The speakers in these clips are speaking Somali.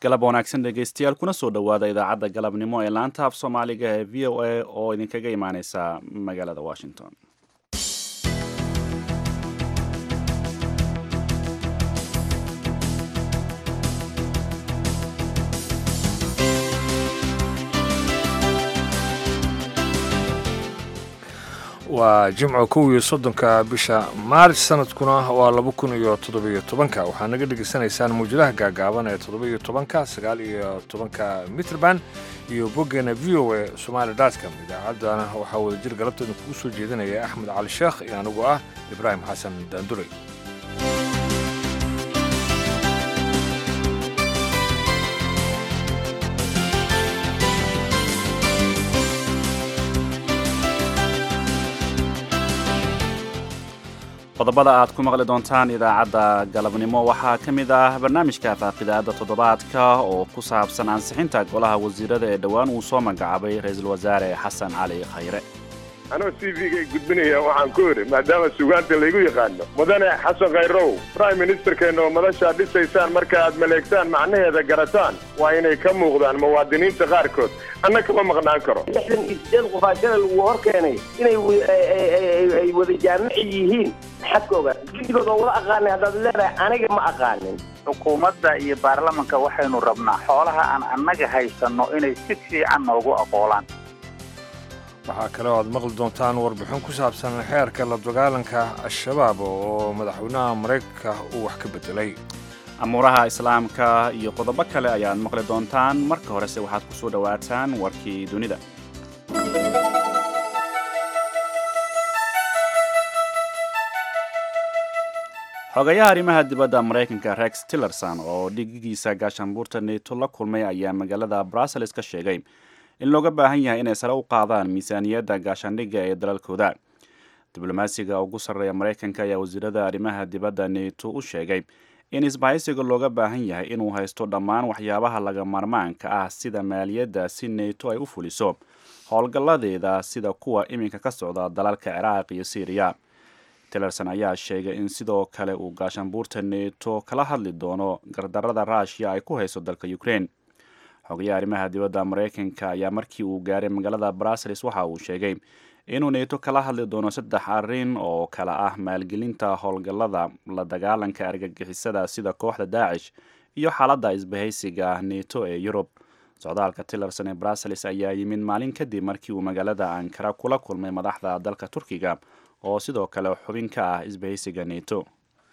galab wanaagsan dhegaystayaal kuna soo dhowaada idaacadda galabnimo ee laanta af soomaaliga ee v o a oo idinkaga imaaneysa magaalada washington waa jimco kow iyo soddonka bisha maaris sanadkuna waa laba kun iyo toddobiyo tobanka waxaa naga dhegaysanaysaan muwjadaha gaagaaban ee toddobiyo tobanka sagaal iyo tobanka mitrband iyo boggeena v o a somaali dotcom idaacaddana waxaa wadajir galabteeda kugu soo jeedinaya axmed cali sheekh iyo anigu ah ibraahim xasan daanduray qodobada aad ku maqli doontaan idaacadda galabnimo waxaa ka mid ah barnaamijka faaqidaada toddobaadka oo ku saabsan ansixinta golaha wasiirada ee dhowaan uu soo magacaabay ra-iisul wasaare xasan cali khayre anoo c v-gay gudbinaya waxaan ku idhi maadaama sugaanta laygu yaqaano mudane xasan khayrow prime ministerkeenna oo madashaa dhisaysaan marka aad maleegtaan macnaheeda garataan waa inay ka muuqdaan muwaadiniinta qaarkood anna kama maqnaan karo lixdan iyo sideed qofaashada lagu hor keenay inay ay wada jaamici yihiin maxaad ka ogaa gidigood oo wada aqaanay haddaad leedahay aniga ma aqaanin xukuumadda iyo baarlamanka waxaynu rabnaa xoolaha aan annaga haysanno inay si fiican noogu aqoolaan waxaa kale oo aad maqli doontaan warbixin ku saabsan xeerka la dagaalanka al-shabaab oo madaxweynaha maraykanka uu wax ka beddelay amuuraha islaamka iyo qodobo kale ayaad maqli doontaan marka horese waxaad ku soo dhowaataan warkii dunida xogayaha arrimaha dibadda maraykanka rex tillerson oo dhigigiisa gaashaanbuurta neto la kulmay ayaa magaalada brussels ka sheegay in looga baahan yahay inay sare u qaadaan miisaaniyadda gaashaandhigga ee dalalkooda diblomaasiga ugu sarreeya maraykanka ayaa wasiirada arrimaha dibadda neto u sheegay in isbahaysiga looga baahan yahay inuu haysto dhammaan waxyaabaha laga maarmaanka ah sida maaliyadda si neto ay u fuliso howlgalladeeda sida kuwa iminka ka socda dalalka ciraaq iyo syriya tillerson ayaa sheegay in sidoo kale uu gaashaanbuurta neto kala hadli doono gardarrada ruushiya ay ku hayso dalka ukraine xogayaha arrimaha dibadda maraykanka ayaa markii uu gaaray magaalada brussels waxa uu sheegay inuu neto kala hadli doono saddex arrin oo kale ah maalgelinta howlgallada la dagaalanka argagixisada sida kooxda daacish iyo xaaladda isbahaysiga neto ee yurub socdaalka tillerson ee brussels ayaa yimid maalin kadib markii uu magaalada ankara kula kulmay madaxda dalka turkiga oo sidoo kale xubin ka ah isbahaysiga neto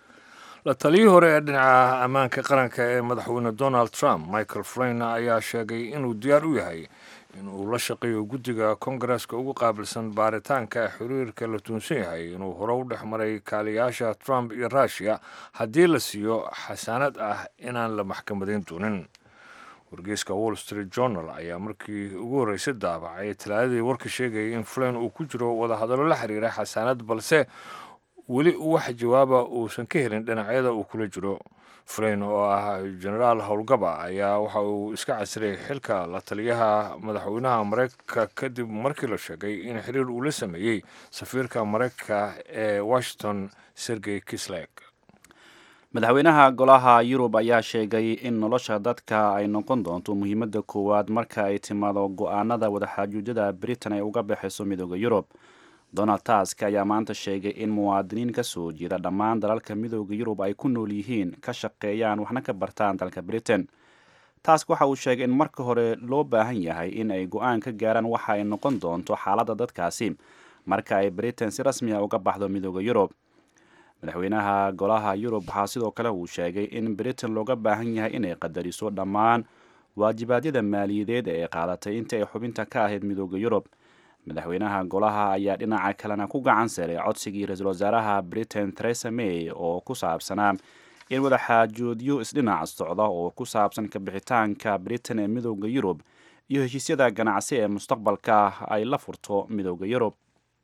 la taliyii hore ee dhinaca ammaanka qaranka ee madaxweyne donald trump michael flyn ayaa sheegay inuu diyaar u yahay in uu la shaqeeyo guddiga kongareska ugu qaabilsan baaritaanka xiriirka la tuunsan yahay inuu hore u dhex maray kaaliyaasha trump iyo ruushiya haddii la siiyo xasaanad ah inaan la maxkamadayn doonin wargeyska wall street journal ayaa markii ugu horreysay daabacay talaadadii warka sheegayay in flyn uu ku jiro wadahadallo la xiriira xasaanad balse weli wax jawaaba uusan ka helin dhinacyada uu kula jiro flyn oo ah genaraal howlgaba ayaa waxa uu iska casiray xilka la taliyaha madaxweynaha maraykanka kadib markii la sheegay in xiriir uu la sameeyey safiirka maraykanka ee washington sergey kislek madaxweynaha golaha yurub ayaa sheegay in nolosha dadka ay noqon doonto muhiimadda koowaad marka ay timaado go-aanada wadaxaajuujyada britain ay uga baxayso midooda yurub donald task ayaa maanta sheegay in muwaadiniin ka soo jeeda dhammaan dalalka midooda yurub ay ku nool yihiin ka shaqeeyaan waxna ka bartaan dalka britain task waxa uu sheegay in marka hore loo baahan yahay in ay go-aan ka gaaraan waxa ay noqon doonto xaaladda dadkaasi marka ay britain si rasmi a uga baxdo midooda yurub madaxweynaha golaha yurub waxaa sidoo kale uu sheegay in britain looga baahan yahay inay qadariso dhammaan waajibaadyada maaliyadeed ee ay qaadatay intii ay xubinta ka ahayd midooda yurub madaxweynaha golaha ayaa dhinaca kalena ku gacan saray codsigii ra-iisul wasaaraha britain theresa may oo ku saabsanaa in wadaxaajoodyo isdhinac socda oo ku saabsan kabixitaanka britain ee midooda yurub iyo heshiisyada ganacsi ee mustaqbalka ay la furto midooda yurub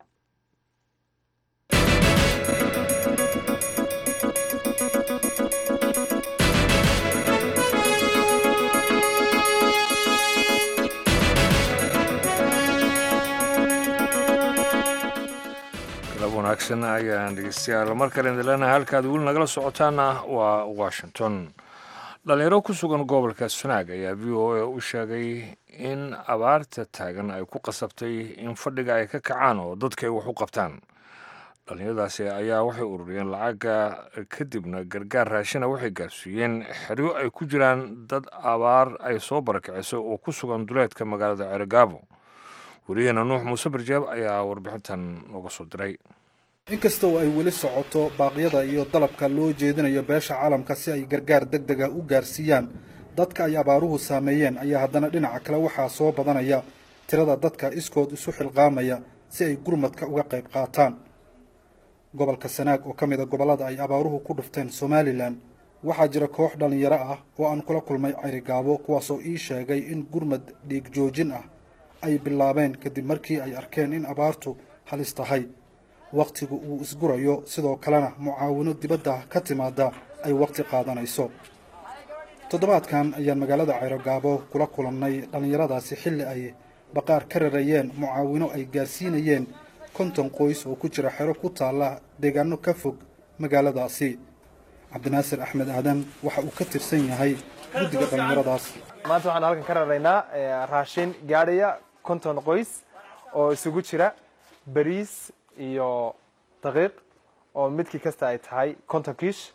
wanaagsan ayaan dhegeystayaal mar kale idin leenahay halkaad weli nagala socotaana waa washington dhalinyaro ku sugan gobolka sanaag ayaa v o a u sheegay in abaarta taagan ay ku qasabtay in fadhiga ay ka kacaan oo dadka ay wax u qabtaan dhalinyaradaasi ayaa waxay ururiyeen lacaga kadibna gargaar raashina waxay gaarsiiyeen xeryo ay ku jiraan dad abaar ay soo barakiciso oo ku sugan duleedka magaalada ceregaabo weriyaheena nuux muuse barjeeb ayaa warbixintan nooga soo diray inkastoo ay weli socoto baaqyada iyo dalabka loo jeedinayo beesha caalamka si ay gargaar deg deg ah u gaarsiiyaan dadka ay abaaruhu saameeyeen ayaa haddana dhinaca kale waxaa soo badanaya tirada dadka iskood isu xilqaamaya si ay gurmadka uga qayb qaataan gobolka sanaag oo ka mid a gobollada ay abaaruhu ku dhufteen somalilan waxaa jira koox dhallinyaro ah oo aan kula kulmay carigaabo kuwaasoo ii sheegay in gurmad dhiig joojin ah ay bilaabeen kadib markii ay arkeen in abaartu halis tahay wakhtigu uu isgurayo sidoo kalena mucaawino dibadda ka timaada ay wakhti qaadanayso toddobaadkan ayaan magaalada cayrogaabo kula kulannay dhallinyaradaasi xilli ay baqaar ka rarayeen mucaawino ay gaarsiinayeen konton qoys oo ku jira xero ku taalla deegaano ka fog magaaladaasi cabdinaasir axmed aadan waxa uu ka tirsan yahay guddiga dhallinyaradaas maanta waxaan halkan ka raraynaa raashin gaadhaya konton qoys oo isugu jira bariis iyo daqiiq oo midkii kasta ay tahay konton kiish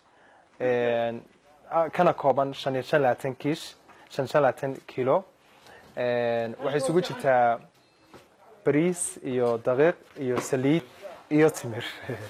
kana kooban shan iyo shan labaatan kiish shan shan labaatan kilo waxay isugu jirtaa bariis iyo daqiiq iyo saliid iyo timir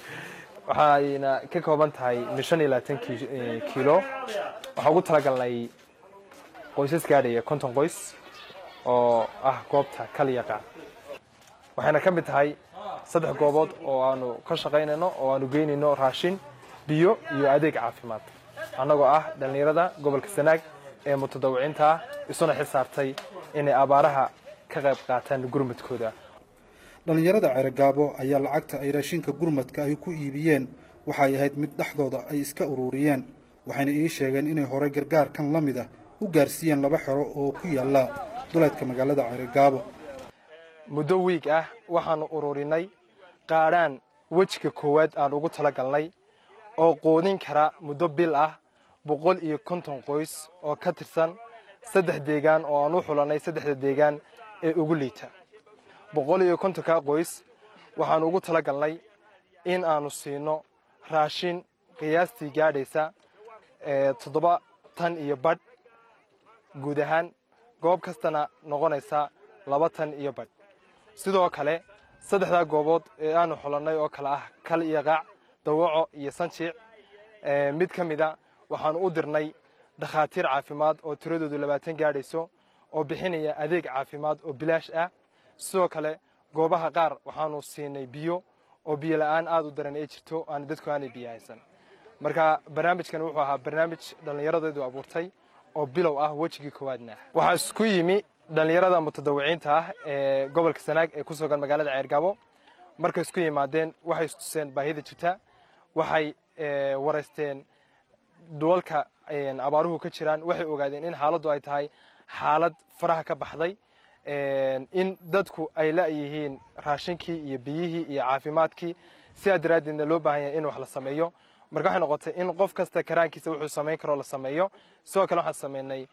waxayna ka kooban tahay shan iyo labaatan kilo waxaan ugu talagalnay qoysas gaadhaya konton qoys oo ah goobta kalyaqa waxayna ka mid tahay saddex goobood oo aanu ka shaqaynayno oo aanu geynayno raashin biyo iyo adeeg caafimaad annagoo ah dhallinyarada gobolka sanaag ee mutadawiciinta ah isuna xil saartay inay abaaraha ka qayb qaataan gurmadkooda dhallinyarada ceregaabo ayaa lacagta ay raashinka gurmadka ay ku iibiyeen waxay ahayd mid dhexdooda ay iska ururiyeen waxayna ii sheegeen inay horey gargaarkan la mid ah u gaarsiiyeen laba xero oo ku yaalla duleedka magaalada ceregaabo muddo wiig ah waxaanu ururinay qaadhaan wejiga koowaad aan ugu talagalnay oo quudin kara muddo bil ah boqol iyo konton qoys oo ka tirsan saddex deegaan oo aan u xulanay saddexda deegaan ee ugu liita boqol iyo kontonka qoys waxaanu ugu talagalnay in aanu siino raashin qiyaastii gaadhaysa toddoba tan iyo badh guud ahaan goob kastana noqonaysa laba tan iyo badh sidoo kale saddexdaa goobood ee aanu xulannay oo kale ah kal iyo qaac dawaco iyo sanjiic mid ka mida waxaanu u dirnay dhakhaatiir caafimaad oo tiradoodu labaatan gaadhayso oo bixinaya adeeg caafimaad oo bilaash ah sidoo kale goobaha qaar waxaanu siinay biyo oo biyo la'aan aad u daran ay jirto aan dadku aanay biyo haysan marka barnaamijkan wuxuu ahaa barnaamij dhallinyaradeedu abuurtay oo bilow ah wejigii koowaadna ah waxaa isku yimi dhallinyarada mutadawiciinta ah ee gobolka sanaag ee ku sugan magaalada ceergabo markay isku yimaadeen waxay istuseen baahida jirta waxay waraysteen dhulalka abaaruhu ka jiraan waxay ogaadeen in xaaladdu ay tahay xaalad faraha ka baxday in dadku ay la'yihiin raashinkii iyo biyihii iyo caafimaadkii sidaa daraaddeedna loo baahan yahay in wax la sameeyo marka waxay noqotay in qof kasta karaankiisa wuxuu samayn karoo la sameeyo sidoo kale waxaan sameynay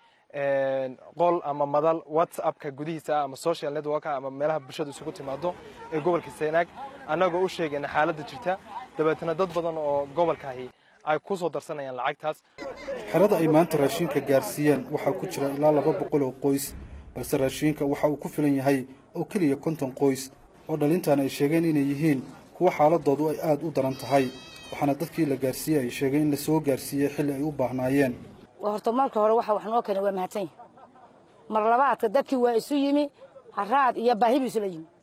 qol ama madal whatsappka gudihiisa ah ama social network ama meelaha bulshadu isugu timaado ee gobolka sanaag annagoo u sheegayna xaaladda jirta dabeetana dad badan oo gobolkaahi ay ku soo darsanayaan lacagtaas xerada ay maanta raashinka gaarsiiyeen waxaa ku jira ilaa laba boqol oo qoys balse raashinka waxa uu ku filan yahay oo keliya konton qoys oo dhalintan ay sheegeen inay yihiin kuwa xaaladoodu ay aad u daran tahay waxaana dadkii la gaarsiiyey ay sheegeen in la soo gaarsiiyey xilli ay u baahnaayeen horta marka hore waxa wax noo keenay waa mahadsan yahay mar labaadka dadkii waa isu yimi haraad iyo baahi buu isula yimi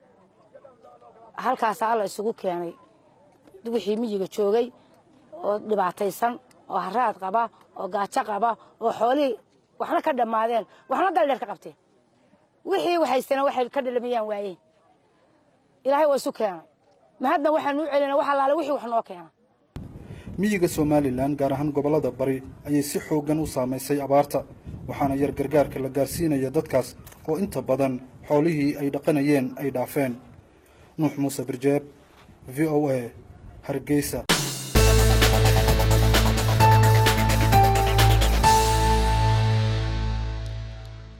halkaasaa alla isugu keenay wixii miyiga joogay oo dhibaataysan oo haraad qaba oo gaajo qaba oo xoolihii waxna ka dhammaadeen waxna daldheer ka qabteen wixii waxaystana waxay ka dhalamayaan waayeen ilaahay waa isu keenay mahadna waxaanu u celina wax allaale wixii wax noo keena miyiga somalilan gaar ahaan gobollada bari ayay si xooggan u saamaysay abaarta waxaana yar gargaarka la gaarsiinaya dadkaas oo inta badan xoolihii ay dhaqanayeen ay dhaafeen nuux muuse birjeeb v o a hargeysa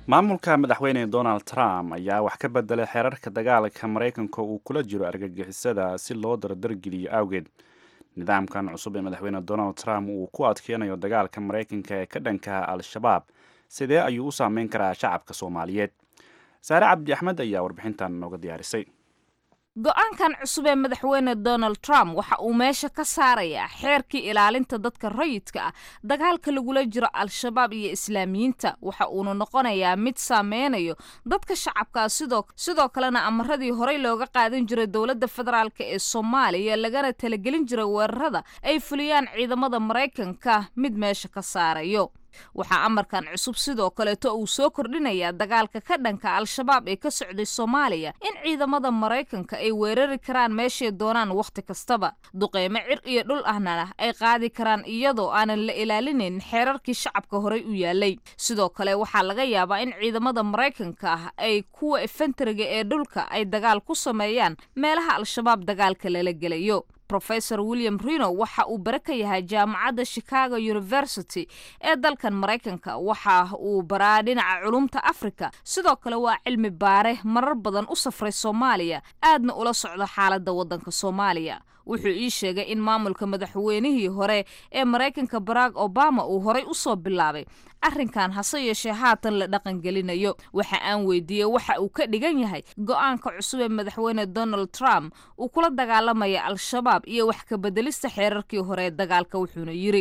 maamulka madaxweyne donald trump ayaa wax ka bedelay xeerarka dagaalka maraykanka uu kula jiro argagixisada si loo dardargeliyo awgeed nidaamkan cusub ee madaxweyne donald trump uu ku adkeynayo dagaalka maraykanka ee ka dhanka al-shabaab sidee ayuu u saameyn karaa shacabka soomaaliyeed saare cabdi axmed ayaa warbixintan nooga diyaarisay go-aankan cusub ee madaxweyne donald trump waxa uu meesha ka saarayaa xeerkii ilaalinta dadka rayidka ah dagaalka lagula jiro al-shabaab iyo islaamiyiinta waxa uuna noqonayaa mid saameynayo dadka shacabkaa sidoo sidoo kalena amaradii horey looga qaadan jiray dowladda federaalk ee soomaaliya lagana talagelin jiray weerarada ay fuliyaan ciidamada maraykanka mid meesha ka saarayo waxaa amarkan cusub sidoo kaleeto uu soo kordhinayaa dagaalka ka dhanka al-shabaab ee ka socday soomaaliya in ciidamada maraykanka ay weerari karaan meeshay doonaan wakhti kastaba duqeymo cir iyo dhul ahna ay qaadi karaan iyadoo aanan la ilaalinayn xeerarkii shacabka horey u yaalay sidoo kale waxaa laga yaabaa in ciidamada maraykanka ah ay kuwa efentariga ee dhulka ay dagaal ku sameeyaan meelaha al-shabaab dagaalka lala gelayo rofesor william rino waxa uu bare ka yahay jaamacadda chicago university ee dalkan maraykanka waxa uu baraa dhinaca culumta africa sidoo kale waa cilmi baare marar badan u safray soomaaliya aadna ula socda xaaladda waddanka soomaaliya wuxuu ii sheegay in maamulka madaxweynihii hore ee maraykanka barack obama uu horay u soo bilaabay arrinkan hase yeeshee haatan la dhaqangelinayo waxa aan weydiiyey waxa uu ka dhigan yahay go-aanka cusub ee madaxweyne donald trump uu kula dagaalamaya al-shabaab iyo wax ka bedelista xeerarkii hore ee dagaalka wuxuuna yiri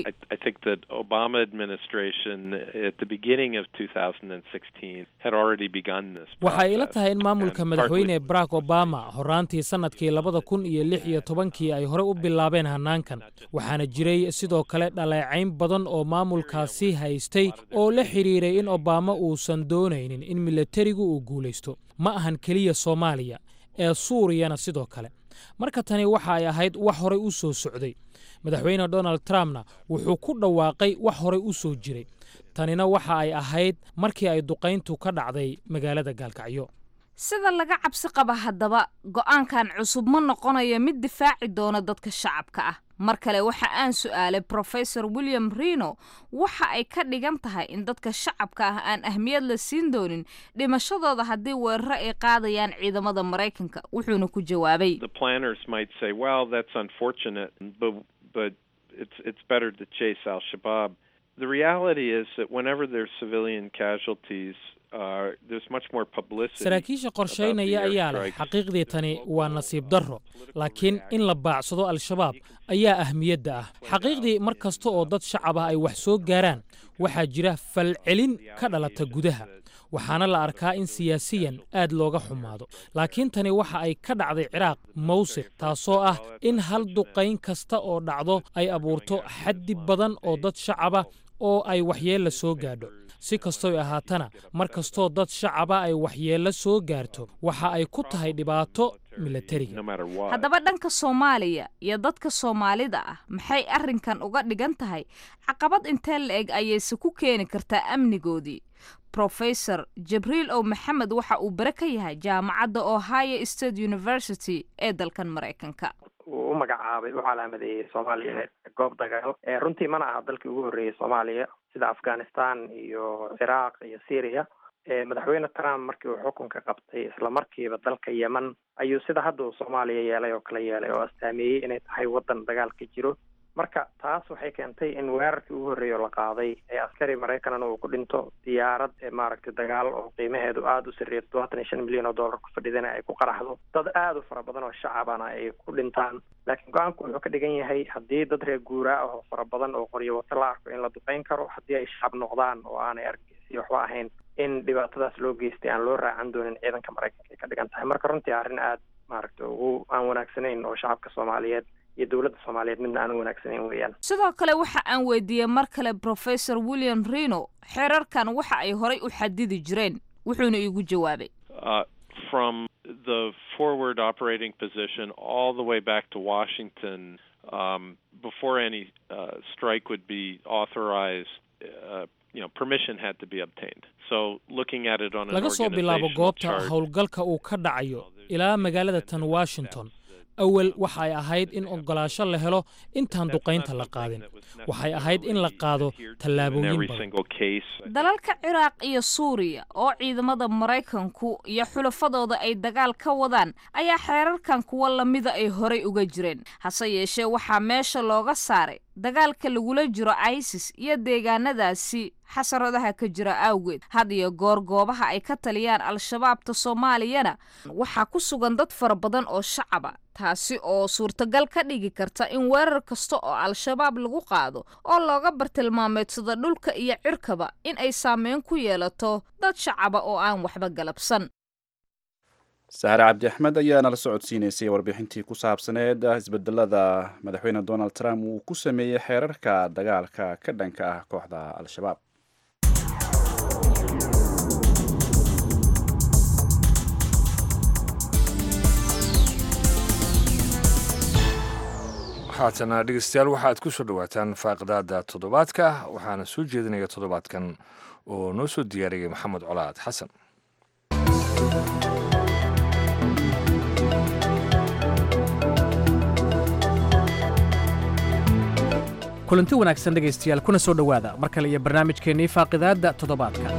waxay ila tahay in maamulka madaxweyne barack obama horaantii sanadkii labada kun iyo lix iyo tobankii ay horey u bilaabeen hanaankan waxaana jiray sidoo kale dhaleecayn badan oo maamulkaasi haystay oo la xidhiiray in obama uusan doonaynin in milatarigu uu guulaysto ma ahan keliya soomaaliya ee suuriyana sidoo kale marka tani waxa ay ahayd wax horay u soo socday madaxweyne donald trumpna wuxuu ku dhawaaqay wax horay u soo jiray tanina waxa ay ahayd markii ay duqayntu ka dhacday magaalada gaalkacyo sida laga cabsi qaba haddaba go-aankan cusub ma noqonayo mid difaaci doona dadka shacabka ah mar kale waxa aan su'aalay rofesor william rino waxa ay ka dhigan tahay in dadka shacabka ah aan ahmiyad la siin doonin dhimashadooda haddii weeraro ay qaadayaan ciidamada maraykanka wuxuuna ku jawaabay saraakiisha qorshaynaya ayaa leh xaqiiqdii tani waa nasiib darro laakiin in la baacsado al-shabaab ayaa ahmiyadda ah xaqiiqdii mar kasta oo dad shacab ah ay wax soo gaaraan waxaa jira falcelin ka dhalata gudaha waxaana la arkaa in siyaasiyan aad looga xumaado laakiin tani waxa ay ka dhacday ciraaq mawsiq taasoo ah in hal duqayn kasta oo dhacdo ay abuurto xaddi badan oo dad shacaba oo ay waxyeella soo gaadho si kastoy ahaatana mar kastoo dad shacaba ay waxyeello soo gaarto waxa ay ku tahay dhibaato milatariga haddaba dhanka soomaaliya iyo dadka soomaalida ah maxay arrinkan uga dhigan tahay caqabad intee la eg ayayse ku keeni kartaa amnigoodii rofesor jibriil ow maxamed waxa uu bare ka yahay jaamacadda ohio state university ee dalkan maraykanka uu u magacaabay u calaamadeeyey soomaaliya goob dagaal runtii mana aha dalkii ugu horreeyey soomaaliya sida afghanistan iyo ciraaq iyo syria madaxweyne trump markii uu xukunka qabtay isla markiiba dalka yemen ayuu sida hadda uu soomaaliya yeelay oo kala yeelay oo astaameeyey inay tahay waddan dagaal ka jiro marka taas waxay keentay in weerarkii ugu horreeya oo la qaaday ee askari maraykanna uu ku dhinto diyaarad maaragtay dagaal oo qiimaheedu aada u sarreeya todobaatan iyo shan milyan oo dollar ku fadhidana ay ku qaraxdo dad aada u fara badan oo shacabana ay ku dhintaan laakiin go-aanku wuxuu ka dhigan yahay haddii dad reer guuraa ah oo fara badan oo qoryo wato la arko in la duqeyn karo haddii ay shacab noqdaan oo aanay argeysi waxba ahayn in dhibaatadaas loo geystay aan loo raacan doonin ciidanka maraykanka ay ka dhigan tahay marka runtii arrin aada maaragtay ugu aan wanaagsanayn oo shacabka soomaaliyeed iyo dowladda soomaaliyeed midna aan u wanaagsanayn weeyaan sidoo kale waxa aan weydiiyey mar kale rofesor william rino xeerarkan waxa ay horay u xadidi jireen wuxuuna iigu jawaabay from the forward operating position all the way back to Washington um, before any uh, strike would be authorized. Uh, you know, permission had to be obtained. So looking at it on an laga soo bilaabo organizational goobta chart, howlgalka uu ka dhacayo ilaa magaalada tan washington awal waxay ahayd in oggolaasho la helo intaan duqaynta la qaadin waxay ahayd in la qaado tallaabooyin badan dalalka ciraaq iyo suuriya oo ciidamada maraykanku iyo xulafadooda ay dagaal ka wadaan ayaa xeerarkan kuwa lamida ay horay uga jireen hase yeeshee waxaa meesha looga saaray dagaalka lagula jiro isis iyo deegaanadaasi xasaradaha ka jira awgeed had iyo goor goobaha ay ka taliyaan al-shabaabta soomaaliyana waxaa ku sugan dad fara badan oo shacaba taasi oo suurtagal ka dhigi karta in weerar kasta oo al-shabaab lagu qaado oo looga bartilmaameedsado dhulka iyo cirkaba in ay saameyn ku yeelato dad shacaba oo aan waxba galabsan sahre cabdi axmed ayaa nala socodsiinaysay warbixintii ku saabsaneed isbedelada madaxweyne donald trump uu ku sameeyey xeerarka dagaalka ka dhanka ah kooxda al-shabaab haatana dhegeystayaal waxaad ku soo dhowaataan faaqidaada toddobaadka waxaana soo jeedinaya toddobaadkan oo noo soo diyaariyay maxamed colaad xasan kulanti wanaagsan dhegaystayaal kuna soo dhowaada mar kale iyo barnaamijkeennii faaqidaadda toddobaadka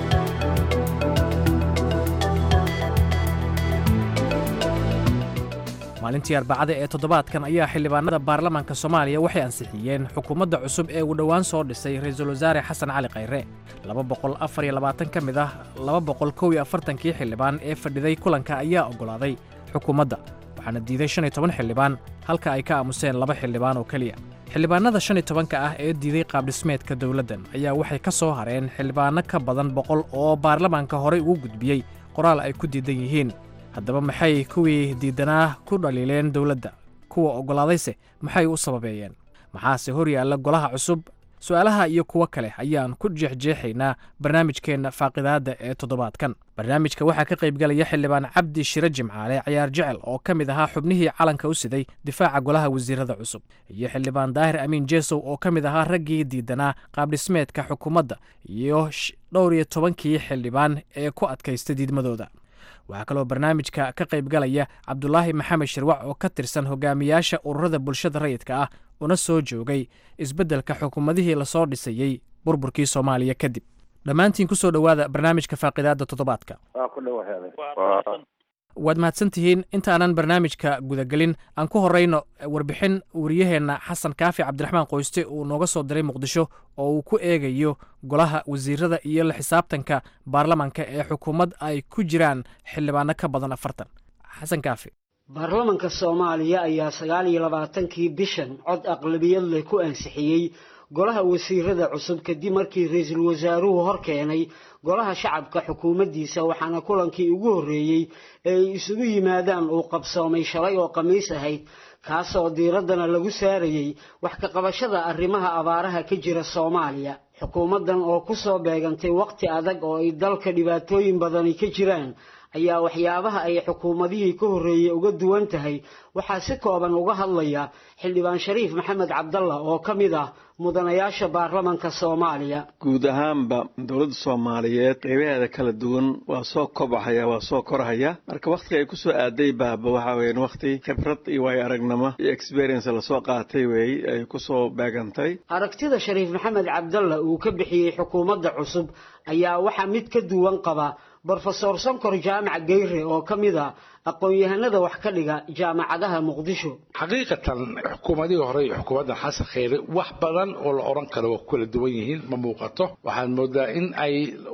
maalintii arbacada ee toddobaadkan ayaa xildhibaanada baarlamaanka soomaaliya waxay ansixiyeen xukuumadda cusub ee uu dhowaan soo dhisay ra-iisul wasaare xasan cali khayre laba boqol afar iyo labaatan ka mid ah laba boqol kow iyo afartankii xildhibaan ee fadhiday kulanka ayaa oggolaaday xukuumadda waxaana diiday shan iyo toban xildhibaan halka ay ka aamuseen laba xildhibaan oo keliya xildhibaanada shan iyo tobanka ah ee diiday qaabdhismeedka dowladdan ayaa waxay ka soo hareen xildhibaanno ka badan boqol oo baarlamaanka horey ugu gudbiyey qoraal ay ku diidan yihiin haddaba maxay kuwii diidanaa ku dhaliileen dowladda kuwa oggolaadayse maxay u sababeeyeen maxaase hor yaalla golaha cusub su'aalaha iyo kuwo kale ayaan ku jeexjeexaynaa barnaamijkeenna faaqidaadda ee toddobaadkan barnaamijka waxaa ka qaybgalaya xildhibaan cabdi shire jimcaale cayaar jecel oo ka mid ahaa xubnihii calanka u siday difaaca golaha wasiirada cusub iyo xildhibaan daahir amiin jeesow oo ka mid ahaa raggii diidanaa qaabdhismeedka xukuumadda iyo dhowr iyo tobankii xildhibaan ee ku adkaysta diidmadooda waxaa kaloo barnaamijka ka qaybgalaya cabdulaahi maxamed shirwac oo ka tirsan hogaamiyaasha ururada bulshada rayidka ah una soo joogay isbeddelka xukuumadihii lasoo dhisayey burburkii soomaaliya kadib dhammaantiin ku soo dhowaada barnaamijka faaqidaadda toddobaadka waad mahadsan tihiin intaanan barnaamijka gudagelin aan ku horrayno warbixin wariyaheenna xasan kaafi cabdiraxmaan qoyste uu nooga soo diray muqdisho oo uu ku eegayo golaha wasiirada iyo la xisaabtanka baarlamanka ee xukuumad ay ku jiraan xildhibaano ka badan afartan xasan kaafi baarlamanka soomaaliya ayaa sagaal iyo labaatankii bishan cod aqlabiyad leh ku ansixiyey golaha wasiirada cusub kadib markii ra-iisul wasaaruhu hor keenay golaha shacabka xukuumaddiisa waxaana kulankii ugu horreeyey ee ay isugu yimaadaan uu qabsoomay shalay oo khamiis ahayd kaasoo diiraddana lagu saarayey wax ka qabashada arrimaha abaaraha ka jira soomaaliya xukuumaddan oo ku soo beegantay wakhti adag oo ay dalka dhibaatooyin badani ka jiraan ayaa waxyaabaha ay xukuumadihii ka horreeyey uga duwan tahay waxaa si kooban uga hadlaya xildhibaan shariif maxamed cabdalla oo ka mid ah mudanayaasha baarlamanka soomaaliya guud ahaanba dowladda soomaaliyeed qeybaheeda kala duwan waa soo kobcahaya waa soo korhaya marka wakhtiga ay kusoo aaday baaba waxaa weyan wakhti khibrad iyo waayo aragnimo iyo experience lasoo qaatay weey ay kusoo beegantay aragtida shariif maxamed cabdalla uu ka bixiyey xukuumadda cusub ayaa waxaa mid ka duwan qaba brofesor sonkor jaamac geyre oo ka mid a aqoon-yahanada wax ka dhiga jaamacadaha muqdisho xaqiiqatan xukuumadihii hore iyo xukuumadda xasan kheyre wax badan oo la odhan karo waa ku kala duwan yihiin ma muuqato waxaad moodaa in ay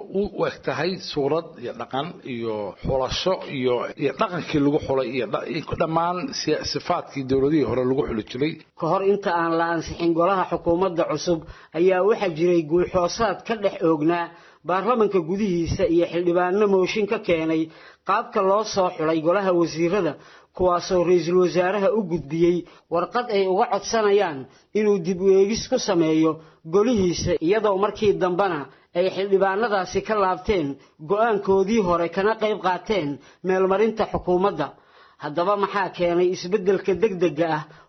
u eg tahay suurad iyo dhaqan iyo xulasho iyo iyo dhaqankii lagu xulay iyo dhammaan sifaadkii dowladihii hore lagu xuli jiray ka hor inta aan la ansixin golaha xukuumadda cusub ayaa waxaa jiray guulxoosaad ka dhex oognaa baarlamanka gudihiisa iyo xildhibaano mooshin ka keenay qaabka loo soo xulay golaha wasiirada kuwaasoo ra-iisul wasaaraha u gudbiyey warqad ay uga codsanayaan inuu dib u eegis ku sameeyo golihiisa iyadoo markii dambena ay xildhibaanadaasi ka laabteen go-aankoodii hore kana qayb qaateen meelmarinta xukuumadda haddaba maxaa keenay isbeddelka degdega ah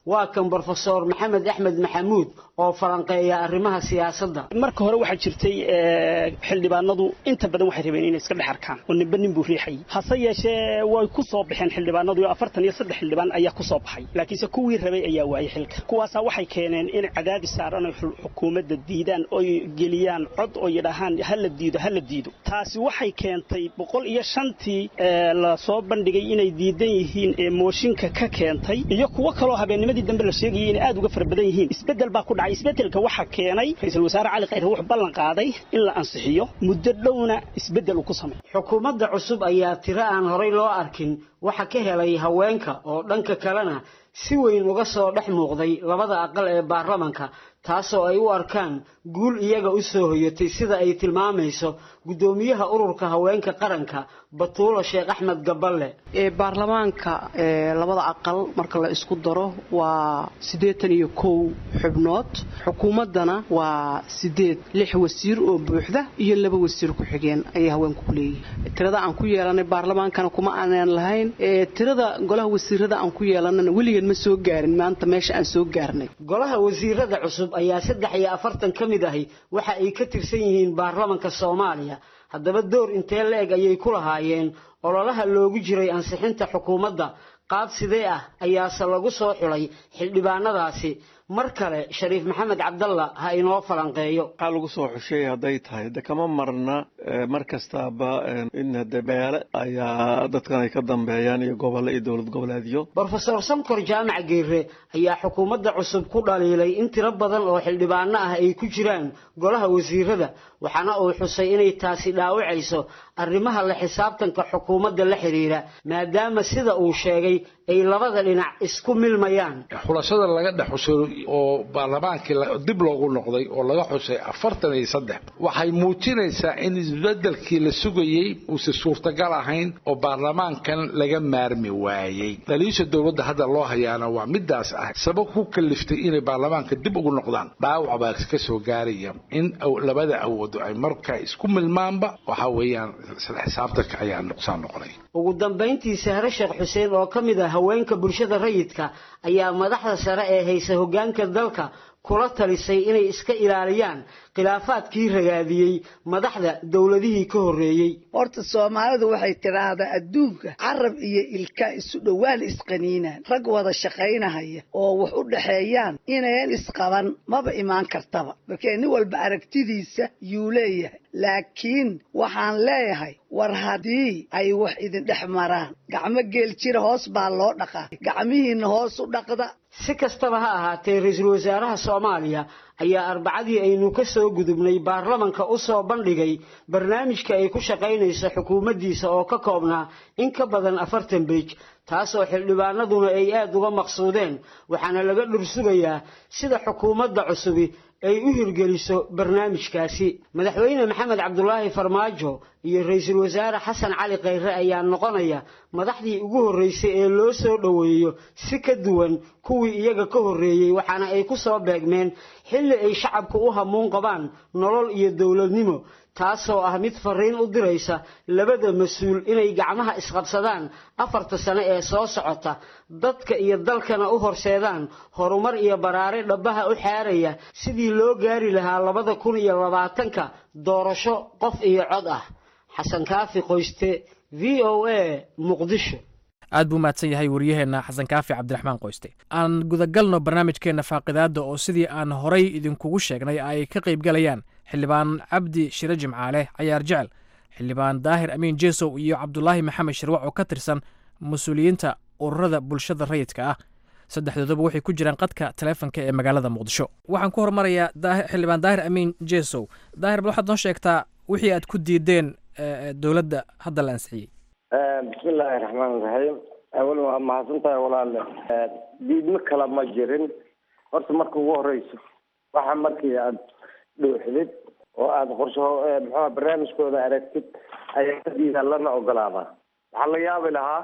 waa kan brofesor maxamed axmed maxamuud oo falanqeeya arrimaha siyaasadda marka hore waxaa jirtay xildhibaanadu inta badan waxay rabeen inay iska dhex arkaan oo ninba nin buu riixayay hase yeeshee way ku soo baxeen xildhibaanadu iyo afartan iyo saddex xildhibaan ayaa ku soo baxay laakiinse kuwii rabay ayaa waayay xilka kuwaasaa waxay keeneen in cadaadis saaran ay xukuumadda diidaan oy geliyaan cod oo yidhaahaan hala diido hala diido taasi waxay keentay boqol iyo shantii la soo bandhigay inay diidan yihiin ee mooshinka ka keentay iyo kuwo kaloo habeennimadii dambe la sheegayay inay aad uga fara badan yihiin isbeddel baa ku dhacay isbeddelka waxaa keenay ra-iisul wasaare cali khayre wuxuu ballan qaaday in la ansixiyo muddo dhowna isbeddel uu ku sameeyo xukuumadda cusub ayaa tiro aan horay loo arkin waxa ka helay haweenka oo dhanka kalena si weyn uga soo dhex muuqday labada aqal ee baarlamanka taasoo ay u arkaan guul iyaga u soo hoyatay sida ay tilmaamayso guddoomiyaha ururka haweenka qaranka batuulo sheekh axmed gaballe ee baarlamaanka labada aqal marka la isku daro waa siddeetan iyo kow xubnood xukuumaddana waa sideed lix wasiir oo buuxda iyo laba wasiir ku-xigeen ayay haweenku ku leeyihiin tirada aan ku yeelanay baarlamaankana kuma aanan lahayn tirada golaha wasiirada aan ku yeelanana weligan ma soo gaarin maanta meesha aan soo gaarnay golaha wasiirada cusub ayaa saddex iyo afartan ka mid ahi waxa ay ka tirsan yihiin baarlamanka soomaaliya haddaba door intee la-eg ayay ku lahaayeen ololaha loogu jiray ansixinta xukuumadda qaab sidee ah ayaase lagu soo xulay xildhibaanadaasi mar kale shariif maxamed cabdalla ha inoo falanqeeyo waxaa lagu soo xushay hadday tahay de kama marna mar kastaaba in hade beele ayaa dadkan ay ka dambeeyaan iyo gobollo iyo dowlad goboleedyo brofesor sankor jaamac geere ayaa xukuumadda cusub ku dhaliilay in tiro badan oo xildhibaano ah ay ku jiraan golaha wasiirada waxaana uu xusay inay taasi dhaawacayso arrimaha la xisaabtanka xukuumadda la xidhiira maadaama sida uu sheegay ay labada dhinac isku milmayaan xulashada laga dhex xusay oo baarlamaankii dib loogu noqday oo laga xusay afartan iyo saddex waxay muujinaysaa in isbedelkii la sugayey uusan suurtagal ahayn oo baarlamaankan laga maarmi waayey dhaliisha dowladda hadda loo hayaana waa midaas ah sabab ku kaliftay inay baarlamaanka dib ugu noqdaan dhaawac baa ka soo gaaraya in labada awoodo ay markaa isku milmaanba waxa weeyaan isla xisaabtanka ayaa nuqsaan noqonay ugu dambayntii sahre sheekh xuseen oo ka mid ah haweenka bulshada rayidka ayaa madaxda sare ee haysa hoggaanka dalka kula talisay inay iska ilaaliyaan khilaafaadkii ragaadiyey madaxda dowladihii ka horreeyey horta soomaalidu waxay tidhaahdaa adduunka carab iyo ilka isu dhowaan isqaniinaan rag wada shaqaynahaya oo wax u dhaxeeyaan inayan isqaban maba imaan kartaba markee nin walba aragtidiisa yuu leeyahay laakiin waxaan leeyahay war haddii ay wax idin dhex maraan gacmo geel jira hoos baa loo dhaqaa gacmihiinna hoos u dhaqda si kastaba ha ahaatee ra-iisul wasaaraha soomaaliya ayaa arbacadii aynu ka soo gudubnay baarlamanka u soo bandhigay barnaamijka ay ku shaqaynayso xukuumaddiisa oo ka koobnaa in ka badan afartan beej taasoo xildhibaanaduna ay aad uga maqsuudeen waxaana laga dhursugayaa sida xukuumadda cusubi ay u hirgeliso barnaamijkaasi madaxweyne maxamed cabdulaahi farmaajo iyo ra-iisul wasaare xasan cali khayre ayaa noqonaya madaxdii ugu horreysay ee loo soo dhoweeyo si ka duwan kuwii iyaga ka horreeyey waxaana ay ku soo beegmeen xilli ay shacabku u hamuun qabaan nolol iyo dowladnimo taasoo ah mid fariin u diraysa labada mas-uul inay gacmaha isqabsadaan afarta sano ee soo socota dadka iyo dalkana u horseedaan horumar iyo baraare dhabbaha u xaaraya sidii loo gaari lahaa labada kun iyo labaatanka doorasho qof iyo cod ah xasan kaafi qoyste v o a muqdisho aad buu mahadsan yahay wariyaheenna xasan kaafi cabdiraxmaan qoyste aan gudagalno barnaamijkeenna faaqidaadda oo sidii aan horay idinkugu sheegnay ay ka qaybgalayaan xildhibaan cabdi shire jimcaale cayaar jecel xildhibaan daahir amiin jeesow iyo cabdulaahi maxamed shirwac oo ka tirsan mas-uuliyiinta ururada bulshada rayidka ah saddexdooduba waxay ku jiraan qadka taleefonka ee magaalada muqdisho waxaan ku hormarayaa xildhibaan daahir amiin jeesow daahir bal waxaad noo sheegtaa wixii aad ku diideen dowladda hadda la ansixiyey bismi illaahi raxmaan raxiim awal waa mahadsan tahay walaale diidmo kale ma jirin horta marka ugu horeyso waxa markii aad dhuuxdid oo aada qorsho muxua barnaamijkooda aragtid ayaa ka diidaa lana ogolaadaa waxaa la yaabi lahaa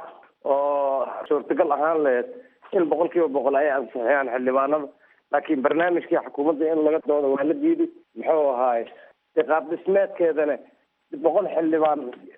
oo suurtagal ahaan laheyd in boqol kiiba boqol ay ansixiyaan xildhibaanada laakiin barnaamijkii xukuumadda in laga dooda waa la diiday muxuu ahaaye iqaab dhismeedkeedana boqol xildhibaan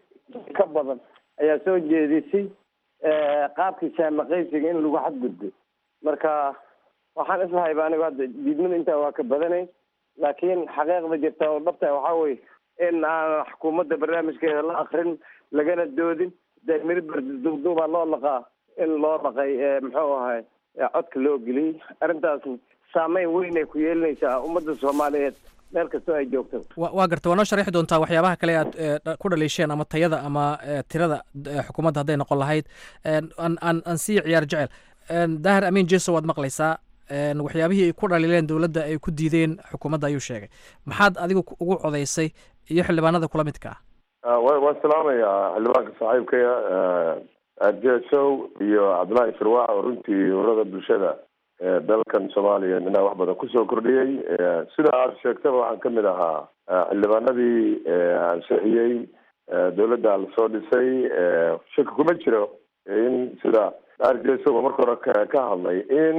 ka badan ayaa soo jeedisay qaabkii saamaqaysiga in lagu xadgudbo marka waxaan islahayba anigu hadda diidmada intaa waa ka badanay laakiin xaqiiqda jirta oo dhabta waxaa weye in aan xukuumadda barnaamijkeeda la akrin lagana doodin dee miribar duubduubaa loo laqaa in loo dhaqay muxuu ahay codka loo geliyey arrintaas saameyn weyn ay ku yeelinaysaa ummadda soomaaliyeed meel kastoo ay joogto wa waa garta waa noo sharixi doontaa waxyaabaha kale aad ku dhaliisheen ama tayada ama tirada xukuumadda hadday noqon lahayd aan aan aan sii ciyaar jecel daahir amiin jeso waad maqlaysaa waxyaabihii ay ku dhaliileen dowladda ay ku diideen xukuumadda ayuu sheegay maxaad adigu ugu codaysay iyo xildhibaanada kula midka ah waan salaamayaa xildhibaanka saaxiibkaya jesow iyo cabdullaahi firwaac oo runtii urada bulshada dalkan soomaaliya inaa wax badan kusoo kordhiyey sida aad sheegtaba waxaan kamid ahaa xildhibaanadii ansixiyey dowladda lasoo dhisay shaki kuma jiro in sida arjesow marka hore ka hadlay in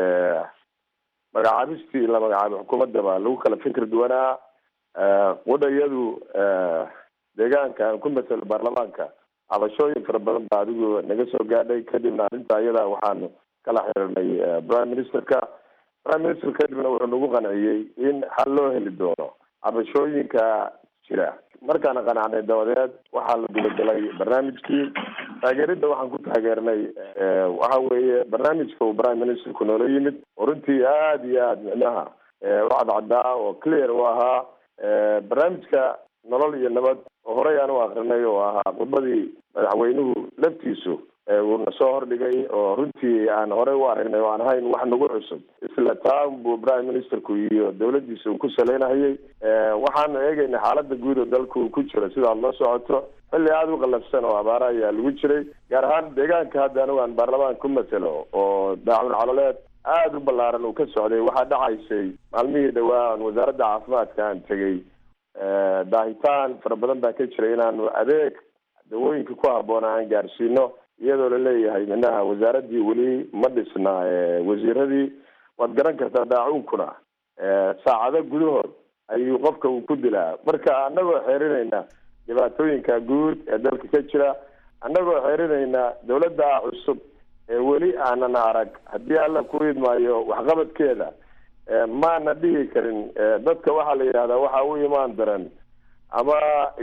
magacaabistii la magacaabay xukuumaddaba lagu kala fikir duwanaa wadhayadu deegaanka aan ku matelo baarlamaanka cabashooyin fara badan baa adigu naga soo gaadhay kadibna arrinta ayada waxaanu kala xiriirnay prime ministerka prime minister kadibna wuxuu nagu qanciyey in xal loo heli doono cabashooyinka jira markaana qanacnay dabadeed waxaa la gudagalay barnaamijkii taageeridda waxaan ku taageernay waxa weeye barnaamijka uu prime ministerku noola yimid oo runtii aada iyo aada micnaha u cadcadaa oo clear u ahaa barnaamijka nolol iyo nabad oo horey aan u akrinay oo ahaa khudbadii madaxweynuhu laftiisu uuna soo hordhigay oo runtii aan horey u aragnay oo aan ahayn wax nagu cusub isla taan buu prime ministerku iyo dowladdiisa uu ku saleynahayay waxaanu eegaynay xaalada guud oo dalka uu ku jiro sida aad la socoto xilli aada u qalafsan oo abaara ayaa lagu jiray gaar ahaan deegaanka hadda anigu aan baarlamaanka ku matelo oo daacun caloleed aada u ballaaran uu ka socday waxaa dhacaysay maalmihii dhawaa aan wasaaradda caafimaadka aan tegey daahitaan fara badan baa ka jiray inaanu adeeg dawooyinka ku habboona aan gaarsiino iyadoo laleeyahay minaha wasaaraddii weli ma dhisna wasiiradii waad garan kartaa daacuunkuna saacado gudahood ayuu qofka uu ku dilaa marka annagoo xeerinayna dhibaatooyinka guud ee dalka ka jira annagoo xeerinayna dowladda cusub ee weli aanan arag haddii alla ku idmaayo waxqabadkeeda maana dhihi karin dadka waxaa la yidhahdaa waxa u imaan daran ama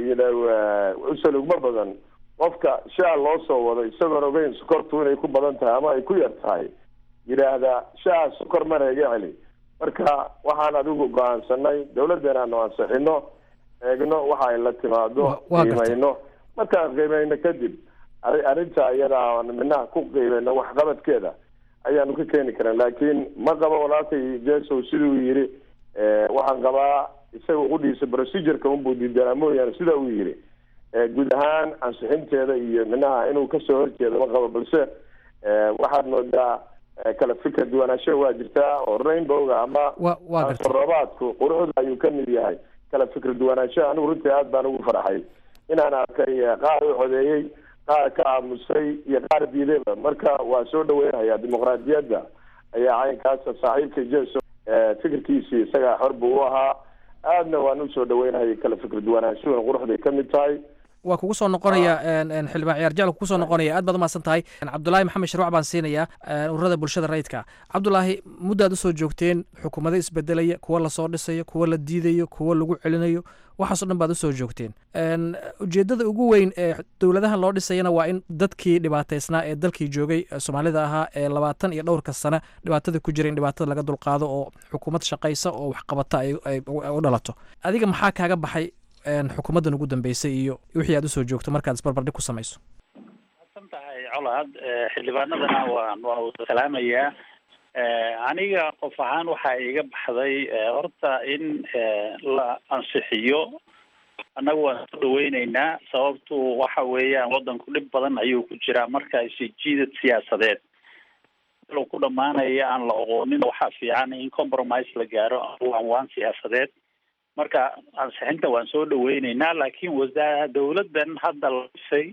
usalugma badan qofka shaa loo soo wado isagoon ogeyn sokortu inay ku badan tahay ama ay ku yar tahay yidhaahda shaa sokor mana iga celi marka waxaan adigu go-aansanay dowladdeena aanu ansixino eegno waxa ay la timaado qiimayno markaan qiimayno kadib arrinta iyada aan minaha ku qiimayno waxqabadkeeda ayaanu ka keeni karan laakiin ma qabo walaalkay jesow siduu yiri waxaan qabaa isaga udhiisa procedureka unbuu diidanaa mooyaane sida uu yiri guud ahaan ansixinteeda iyo minaha inuu kasoo horjeedo ma qabo balse waxaad moodaa kala fikra duwanaansho waa jirtaa oo rainbowga ama roobaadku quruxda ayuu kamid yahay kala fikra duwanaansho anigu runtii aad baan ugu farxay inaan arkay qaar u codeeyey qaar ka aamusay iyo qaar diidayba marka waa soo dhaweynhayaa dimuqraadiyadda ayaa caynkaasa saaxiibka jeso fikirkiisii isagaa xor buu u ahaa aadna waan usoo dhaweynhayay kala fikra duwanaanshuhuna quruxday kamid tahay waa kugu soo noqonaya xildhibaan ciyaar jecel kugu soo noqonaya aad baad umahadsan tahay cabdulaahi maxamed sharwac baan siinayaa ururada bulshada rayidka cabdulaahi muddaad usoo joogteen xukuumado isbedelaya kuwa lasoo dhisayo kuwa la diidayo kuwa lagu celinayo waxaasoo dhan baad usoo joogteen ujeeddada ugu weyn ee dowladahan loo dhisayana waa in dadkii dhibaataysnaa ee dalkii joogay soomaalida ahaa ee labaatan iyo dhowrka sane dhibaatada ku jira in dhibaatada laga dulqaado oo xukuumad shaqaysa oo waxqabata ay u dhalato adiga maxaa kaaga baxay xukuumaddan ugu dambeysay iyo wixii aad usoo joogto markaad isbarbardhig ku samayso san tahay colaad xildhibaanadana waan waa wada salaamayaa aniga qof ahaan waxaa iga baxday horta in la ansixiyo annaga waan soo dhaweyneynaa sababtu waxa weeyaan waddanku dhib badan ayuu ku jiraa marka isijiidad siyaasadeed lo ku dhamaanaya aan la oqoonin waxaa fiican in compromise la gaaro waan waan siyaasadeed marka ansixinta waan soo dhaweyneynaa laakiin wasaa dawladdan hadda la dhisay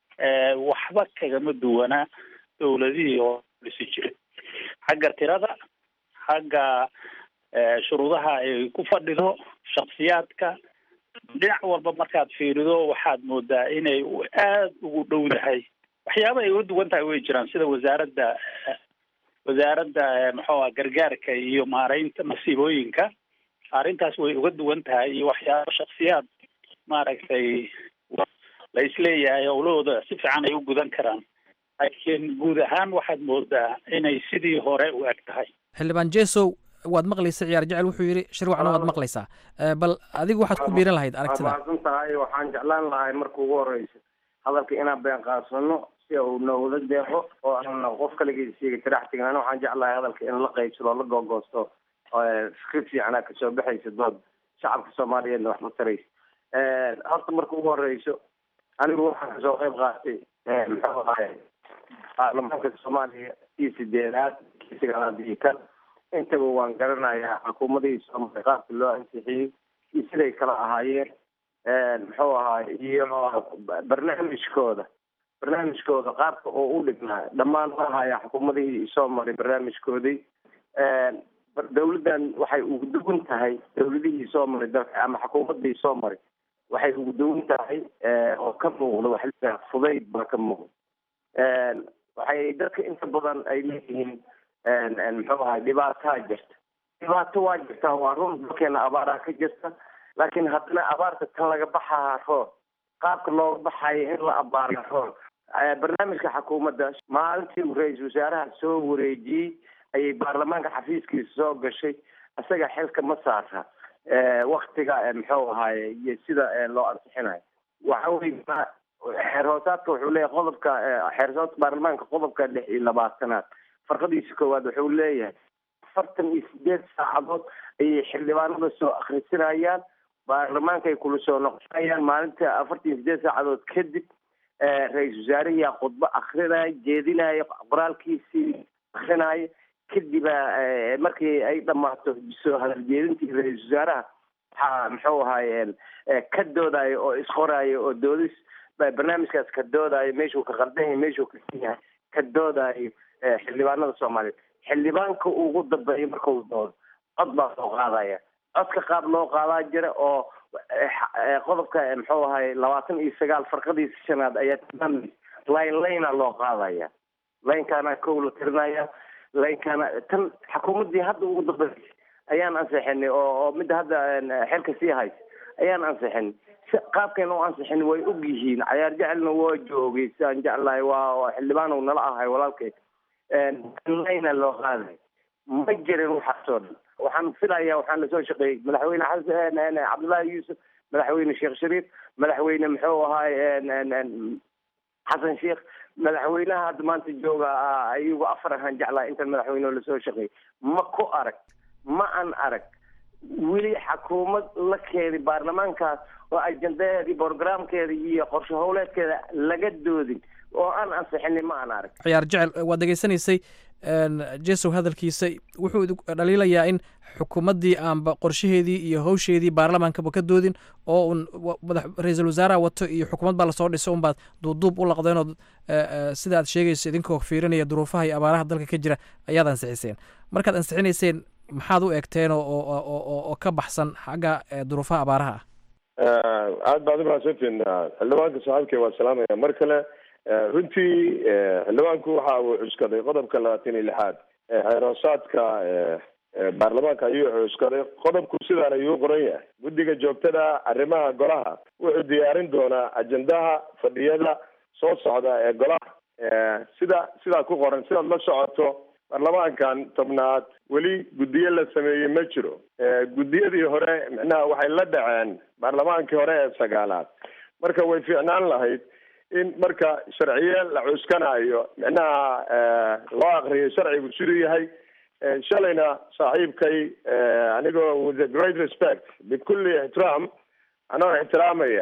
waxba kagama duwanaa dawladihii oo dhisi jiray xagga tirada xagga shuruudaha ay ku fadhido shaksiyaadka dhinac walba markaad fiirido waxaad moodaa inay aada ugu dhowdahay waxyaaba ay uga duwan tahay way jiraan sida wasaaradda wasaaradda muxuu ah gargaarka iyo maaraynta masiibooyinka arrintaas way uga duwan tahay iyo waxyaabo shaksiyaad maaragtay la isleeyahay howlahooda si fiican ay u gudan karaan laakiin guud ahaan waxaad moodaa inay sidii hore u eg tahay xildhibaan jesow waad maqlaysa ciyaar jecel wuxuu yidhi shirwacna waad maqlaysaa bal adigu waxaad ku biirin lahayd aragtida mahadsan tahay waxaan jeclaan lahay marka ugu horeysa hadalka inaan been qaasano si uu noogula deeqo oo aan qof kaligiis siiga tirax tegin ana waxaan jeclahay hadalka in la qaybsado la googoosto fikir fiicanaa kasoo baxaysa dood shacabka soomaaliyeedna wax ma taraysa horta marka ugu horeyso anigu waxaan kasoo qayb qaatay muxuu ahay baarlamaanka soomaaliya iyo sideedaad kii sagaalaad iyo kan intaba waan garanayaa xukuumadihii soomaaliya qaabka loo ansixiyey iyo siday kala ahaayeen muxuu ahaay iyo barnaamijkooda barnaamijkooda qaabka oo u dhignaa dhammaan ma ahaya xukuumadihii soo maray barnaamijkoodii dawladdan waxay ugu duwan tahay dawladihii soo maray dalka ama xukuumadii soo maray waxay ugu duwan tahay oo ka muuqda waxa la fudayd baa ka muuqda waxay dadka inta badan ay leeyihiin muxuu ahay dhibaataa jirta dhibaato waa jirtaa waa run dalkeena abaaraa ka jirta laakiin haddana abaarta tan laga baxaa roon qaabka looga baxayo in la abaara roon barnaamijka xukuumadda maalintii uu ra-iisul wasaaraha soo wareejiyey ayay baarlamaanka xafiiskiisa soo gashay isaga xilka ma saara waktiga muxuu ahaye iyo sida loo ansixinayo waxa wey xeer hoosaadka wuxuu leeyahay qodobka xeer hoosaadka baarlamaanka qodobka lix iyo labaatanaad farqadiisa koowaad wuxuu leeyahay afartan iyo sideed saacadood ayay xildhibaanada soo akhrisinayaan baarlamaanka ay kula soo noqonayaan maalinta afartan iyo sideed saacadood kadib ra-iisul wasaarihiyaa khudbo akrinaya jeedinaya qoraalkiisii akrinaya kadiba markii ay dhamaato soo hadaljeedintii ra-iisul wasaaraha waxaa muxuu ahaye ka doodayo oo isqorayo oo doodis barnaamijkaas ka doodayo meeshuu ka qaldan yahay meeshuu ka san yahay ka doodayo xildhibaanada soomaaliyeed xildhibaanka ugu dambeeya markau doodo cod baa soo qaadaya codka qaab loo qaadaa jira oo qodobka muxuu ahay labaatan iyo sagaal farqadiisa shanaad ayaa tilmaamaysa line linea loo qaadaya linekaana kow la tirinaya linekaana tan xukuumaddii hadda ugu dambeysay ayaan ansixinay oo oo midda hadda xilka sii haysa ayaan ansixinay qaabkayna u ansixin way og yihiin cayaar jecelna waa joogay sidaan jeclahay waa xildhibaan nala ahay walaalkay lina loo qaaday ma jirin waxaasoo dhan waxaan filaya waxaan lasoo shaqeeyey madaxweyne xasan cabdullaahi yuusuf madaxweyne sheekh shariif madaxweyne muxuu ahaay xasan sheekh madaxweynaha hadda maanta jooga ayagu afar ahaan jeclahay intan madaxweyne lasoo shaqeeyey ma ku arag ma an arag weli xukuumad la keedi baarlamaankaas oo ajendaheeda iyo programkeeda iyo qorshe howleedkeeda laga doodin oo aan ansixinin ma aan arag ciyaar jecel waad degeysanaysay jesow hadalkiisa wuxuu dhaliilayaa in xukuumaddii aanba qorshaheedii iyo howsheedii baarlamaankaba ka doodin oo un madax ra-iisul wasaaraha wato iyo xukuumad baa lasoo dhiso unbaad duubduub u laqdeen oo sida aad sheegayso idinkoo fiirinaya duruufaha iyo abaaraha dalka ka jira ayaad ansixiseen markaad ansixinayseen maxaad u eegteen oo oo ka baxsan xagga duruufaha abaaraha ah aad baad umahadsantiin xildhibaanka saaxiibkay waa salaamaya mar kale runtii xildhibaanku waxa uu cuskaday qodobka labaatan iyo lixaad xeeroosaadka baarlamaanka ayuu cuskaday qodobku sidaan ayuu qoran yahay guddiga joogtada arrimaha golaha wuxuu diyaarin doonaa ajendaha fadhiyada soo socda ee golaha sida sidaa ku qoran sidaad la socoto baarlamaankan tobnaad weli guddiyo la sameeyey ma jiro guddiyadii hore micnaha waxay la dhaceen baarlamaankii hore ee sagaalaad marka way fiicnaan lahayd in marka sharciye la cuskanayo micnaha loo akriyo sharcigu siduu yahay shalayna saaxiibkay anigoo with a great respect bikulli ixtiraam anoo ixtiraamaya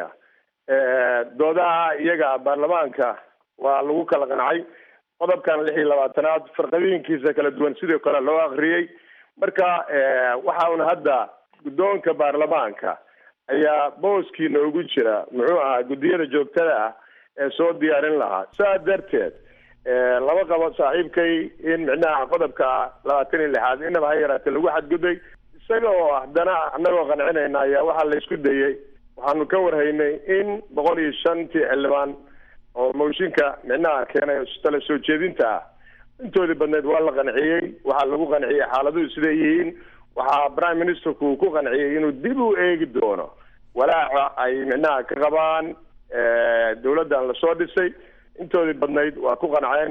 doodaha iyaga baarlamaanka waa lagu kala qancay qodobkan lix iyo labaatanaad farqadiinkiisa kala duwan sidoo kale loo akriyey marka waxa un hadda guddoonka baarlamaanka ayaa booskii noogu jira muxuu ahaa guddiyada joogtada ah ee soo diyaarin lahaa saa darteed lama qabo saaxiibkay in micnaha qodobka labaatan iyo lixaad inaba ha yaraatee lagu xadgudbay isaga oo haddana anagoo qancinayna ayaa waxaa la isku dayey waxaanu ka warhaynay in boqol iyo shantii xildhibaan oo mooshinka micnaha keenay tala soo jeedinta ah intoodii badneed waa la qanciyey waxaa lagu qanciyey xaaladuhu siday yihiin waxaa prime ministerku uu ku qanciyey inuu dib u eegi doono walaaca ay micnaha ka qabaan dowladdan lasoo dhisay intoodii badnayd waa ku qanceen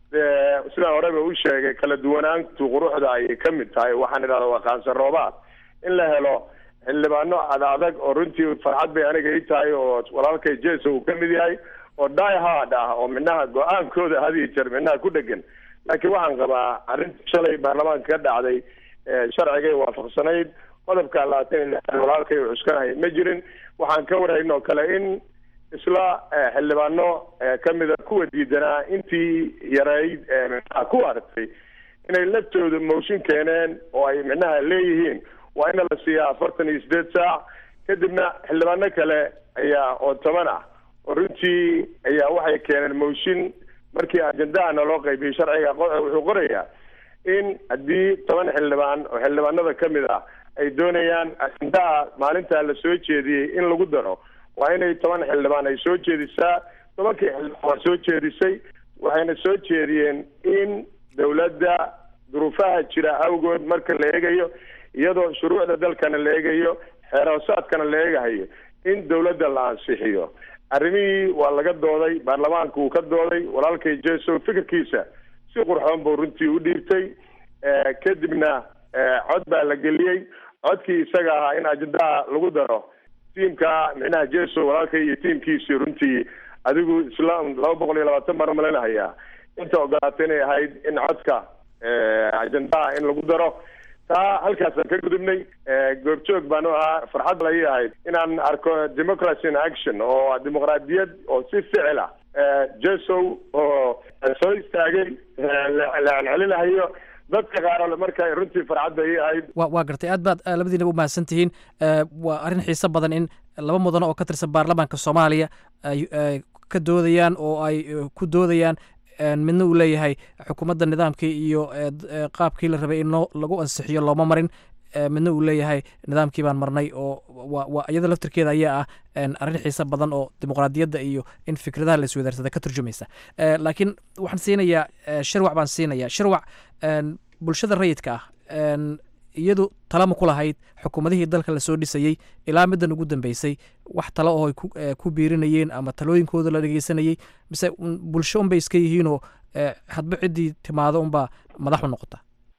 sidaan horeba u sheegay kala duwanaantu quruxda ayay ka mid tahay waxaan idhahda waa qaansan roobaad in la helo xildhibaano ad adag oo runtii farxad bay aniga ii tahay oo walaalkay jeso uu ka mid yahay oo die hard ah oo micnaha go-aankooda hadiyo jeer micnaha ku dhegan laakiin waxaan qabaa arrintii shalay baarlamaanka ka dhacday sharcigay waafaqsanayd qodobka labaatan iyo walaalkay uu cuskanaya ma jirin waxaan ka warhaynoo kale in isla xildhibaano kamida kuwa diidanaa intii yareyd micnaha ku aragtay inay laftooda mooshin keeneen oo ay micnaha leeyihiin waa ina la siiyaa afartan iyo sideed saac kadibna xildhibaano kale ayaa oo toban ah oo runtii ayaa waxay keeneen mooshin markii ajendahana loo qaybiyey sharciga wuxuu qorayaa in haddii toban xildhibaan oo xildhibaanada kamid ah ay doonayaan ajendaha maalintaa la soo jeediyey in lagu daro waa inay toban xildhibaan ay soo jeedisaa tobankii xildhibaan waa soo jeedisay waxayna soo jeediyeen in dowladda duruufaha jira awgood marka la eegayo iyadoo shuruucda dalkana la eegayo xeeroosaadkana la eegahayo in dowladda la ansixiyo arrimihii waa laga dooday baarlamaanka uu ka dooday walaalkay jeso fikirkiisa si qurxoon buu runtii u dhiibtay kadibna cod baa la geliyey codkii isaga ahaa in ajendaha lagu daro tiimka micnaha jeso walaalkay iyo tiimkiisii runtii adigu isla laba boqol iyo labaatan baan umaleynahayaa inta ogolaatay inay ahayd in codka ajendaha in lagu daro taa halkaasaan ka gudubnay goobjoog baan u ahaa farxad lay ahayd inaan arko democracy in action oo dimuqraadiyad oo si ficil ah jesow oo soo istaagay la celcelinahayo dadka qaar marka runtii farxad bay ii ahayd wa waa gartay aad baad labadiinaba u mahadsan tihiin waa arrin xiiso badan in laba mudano oo ka tirsan baarlamaanka soomaaliya ay ka doodayaan oo ay ku doodayaan midna uu leeyahay xukuumadda nidaamkii iyo qaabkii la rabay in loo lagu ansixiyo looma marin midna uu leeyahay nidaamkii baan marnay oo waa iyada laftirkeeda ayaa ah arrin xiiso badan oo dimuqraadiyadda iyo in fikradaha la iswadaarsada ka turjumaysa laakiin waxaan siinayaa shirwac baan siinayaa shirwac bulshada rayidka ah iyadu talama ku lahayd xukuumadihii dalka lasoo dhisayey ilaa middan ugu dambeysay wax talo oo ay ku biirinayeen ama talooyinkooda la dhegeysanayey mise bulsho unbay iska yihiinoo hadba ciddii timaado unbaa madaxu noqota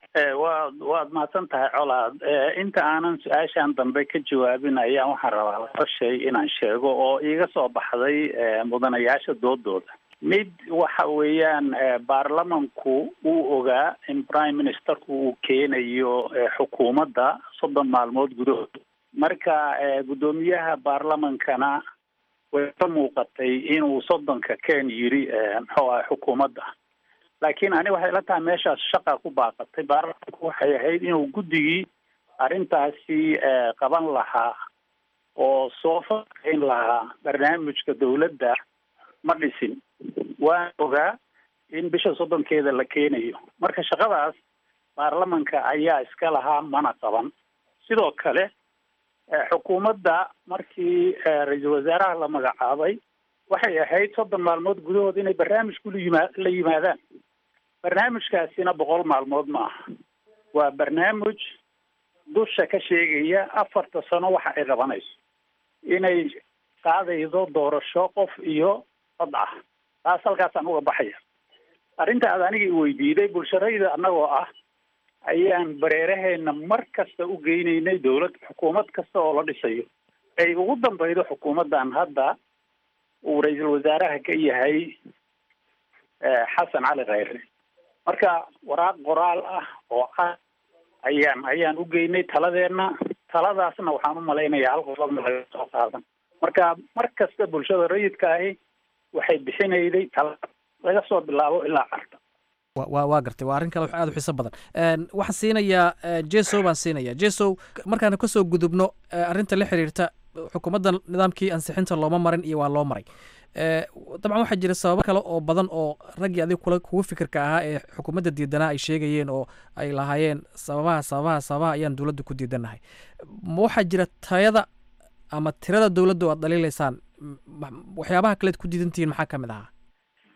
waad waad mahadsan tahay colaad inta aanan su-aashan dambe ka jawaabin ayaan waxaan rabaa laba shay inaan sheego oo iiga soo baxday mudanayaasha doodooda mid waxa weeyaan baarlamanku uu ogaa in prime ministerku uu keenayo xukuumadda soddon maalmood gudahood marka guddoomiyaha baarlamankana way ka muuqatay inuu soddonka ken yiri muxuu aha xukuumadda laakiin ani waxay la tahay meeshaas shaqa ku baaqatay baarlamanku waxay ahayd inuu guddigii arrintaasi qaban lahaa oo soo faaqeyn lahaa barnaamijka dowladda ma dhisin waan ogaa in bisha soddonkeeda la keenayo marka shaqadaas baarlamanka ayaa iska lahaa mana qaban sidoo kale xukuumadda markii ra-iisul wasaaraha la magacaabay waxay ahayd soddon maalmood gudahood inay barnaamijku layima la yimaadaan barnaamijkaasina boqol maalmood ma aha waa barnaamij dusha ka sheegaya afarta sano waxa ay qabanayso inay qaadaydo doorasho qof iyo cod ah taas halkaasaan uga baxaya arrinta aad aniga i weydiiday bulsharayda annagoo ah ayaan bareeraheena mar kasta u geynaynay dowlad xukuumad kasta oo la dhisayo ay ugu dambaydo xukuumaddan hadda uu ra-iisul wasaaraha ka yahay xasan cali khayre marka waraaq qoraal ah oo ah ayaan ayaan u geynay taladeenna taladaasna waxaan u malaynayaa hal qodobna laga soo qaadan marka mar kasta bulshada rayidka ahi waxay bixinayday tala laga soo bilaabo ilaa carta wa waa gartay waa arrin kale aad u xiiso badan waxaan siinayaa jesow baan siinayaa jesow markaan kasoo gudubno arrinta la xiriirta xukuumadda nidaamkii ansixinta looma marin iyo waa loo maray dabcan waxaa jira sababo kale oo badan oo raggii adig kula kuga fikirka ahaa ee xukuumadda diidanaa ay sheegayeen oo ay lahaayeen sababaha sababaha sababaha ayaan dowladda ku diidanahay ma waxaa jira tayada ama tirada dowladda oo aad dhaliilaysaan waxyaabaha kaleed ku diidantihiin maxaa ka mid ahaa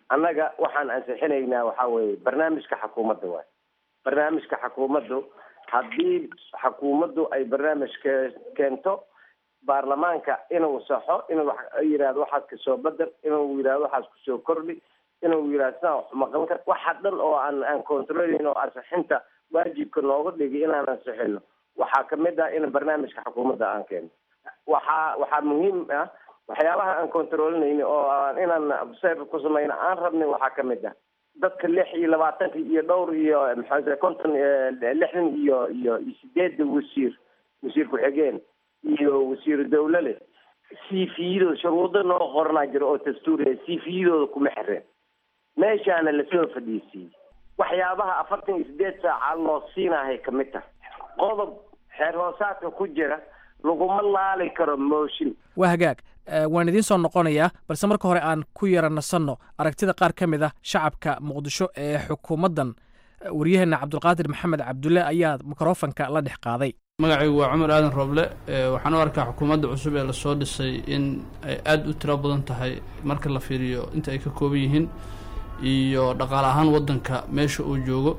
annaga waxaan ansixinaynaa waxaa weeye barnaamijka xukuumadda waay barnaamijka xukuumaddu haddii xukuumaddu ay barnaamij ke keento baarlamaanka inuu saxo inuu yidhahdo waxaas kasoo bedel inuu yidhahdo waxaas kusoo kordhi inuu yidhahdo sidaan wax maqan kar waxa dhan oo aan aan controlayn oo ansixinta waajibka nooga dhigi inaan ansixino waxaa kamid ah in barnaamijka xukuumadda aan keeno waxaa waxaa muhiim ah waxyaabaha aan controlinayni oo aan inaan observe ku samayno aan rabnay waxaa kamid ah dadka lix iyo labaatanka iyo dhowr iyo maxaa konton lixdan iyo iyo iyo sideedda wasiir wasiir ku-xigeen iyo wasiiru dawle leh cvdooda shuruudo noo qoranaa jira oo dastuuriya cvdooda kuma xireen meeshaana lasoo fadhiisiiyey waxyaabaha afartan iyo sideed saaca loo siinahay kamid tahay qodob xeer hoosaadka ku jira laguma laali karo mooshin waa hagaag waan idiin soo noqonayaa balse marka hore aan ku yara nasanno aragtida qaar ka mid ah shacabka muqdisho ee xukuumaddan waryaheena cabdulqaadir maxamed cabdulle ayaa mikrofanka la dhex qaaday magacaygu waa cumar aadan rooble waxaan u arkaa xukuumadda cusub ee lasoo dhisay in ay aada u tiro badan tahay marka la fiiriyo inta ay ka kooban yihiin iyo dhaqaale ahaan waddanka meesha uu joogo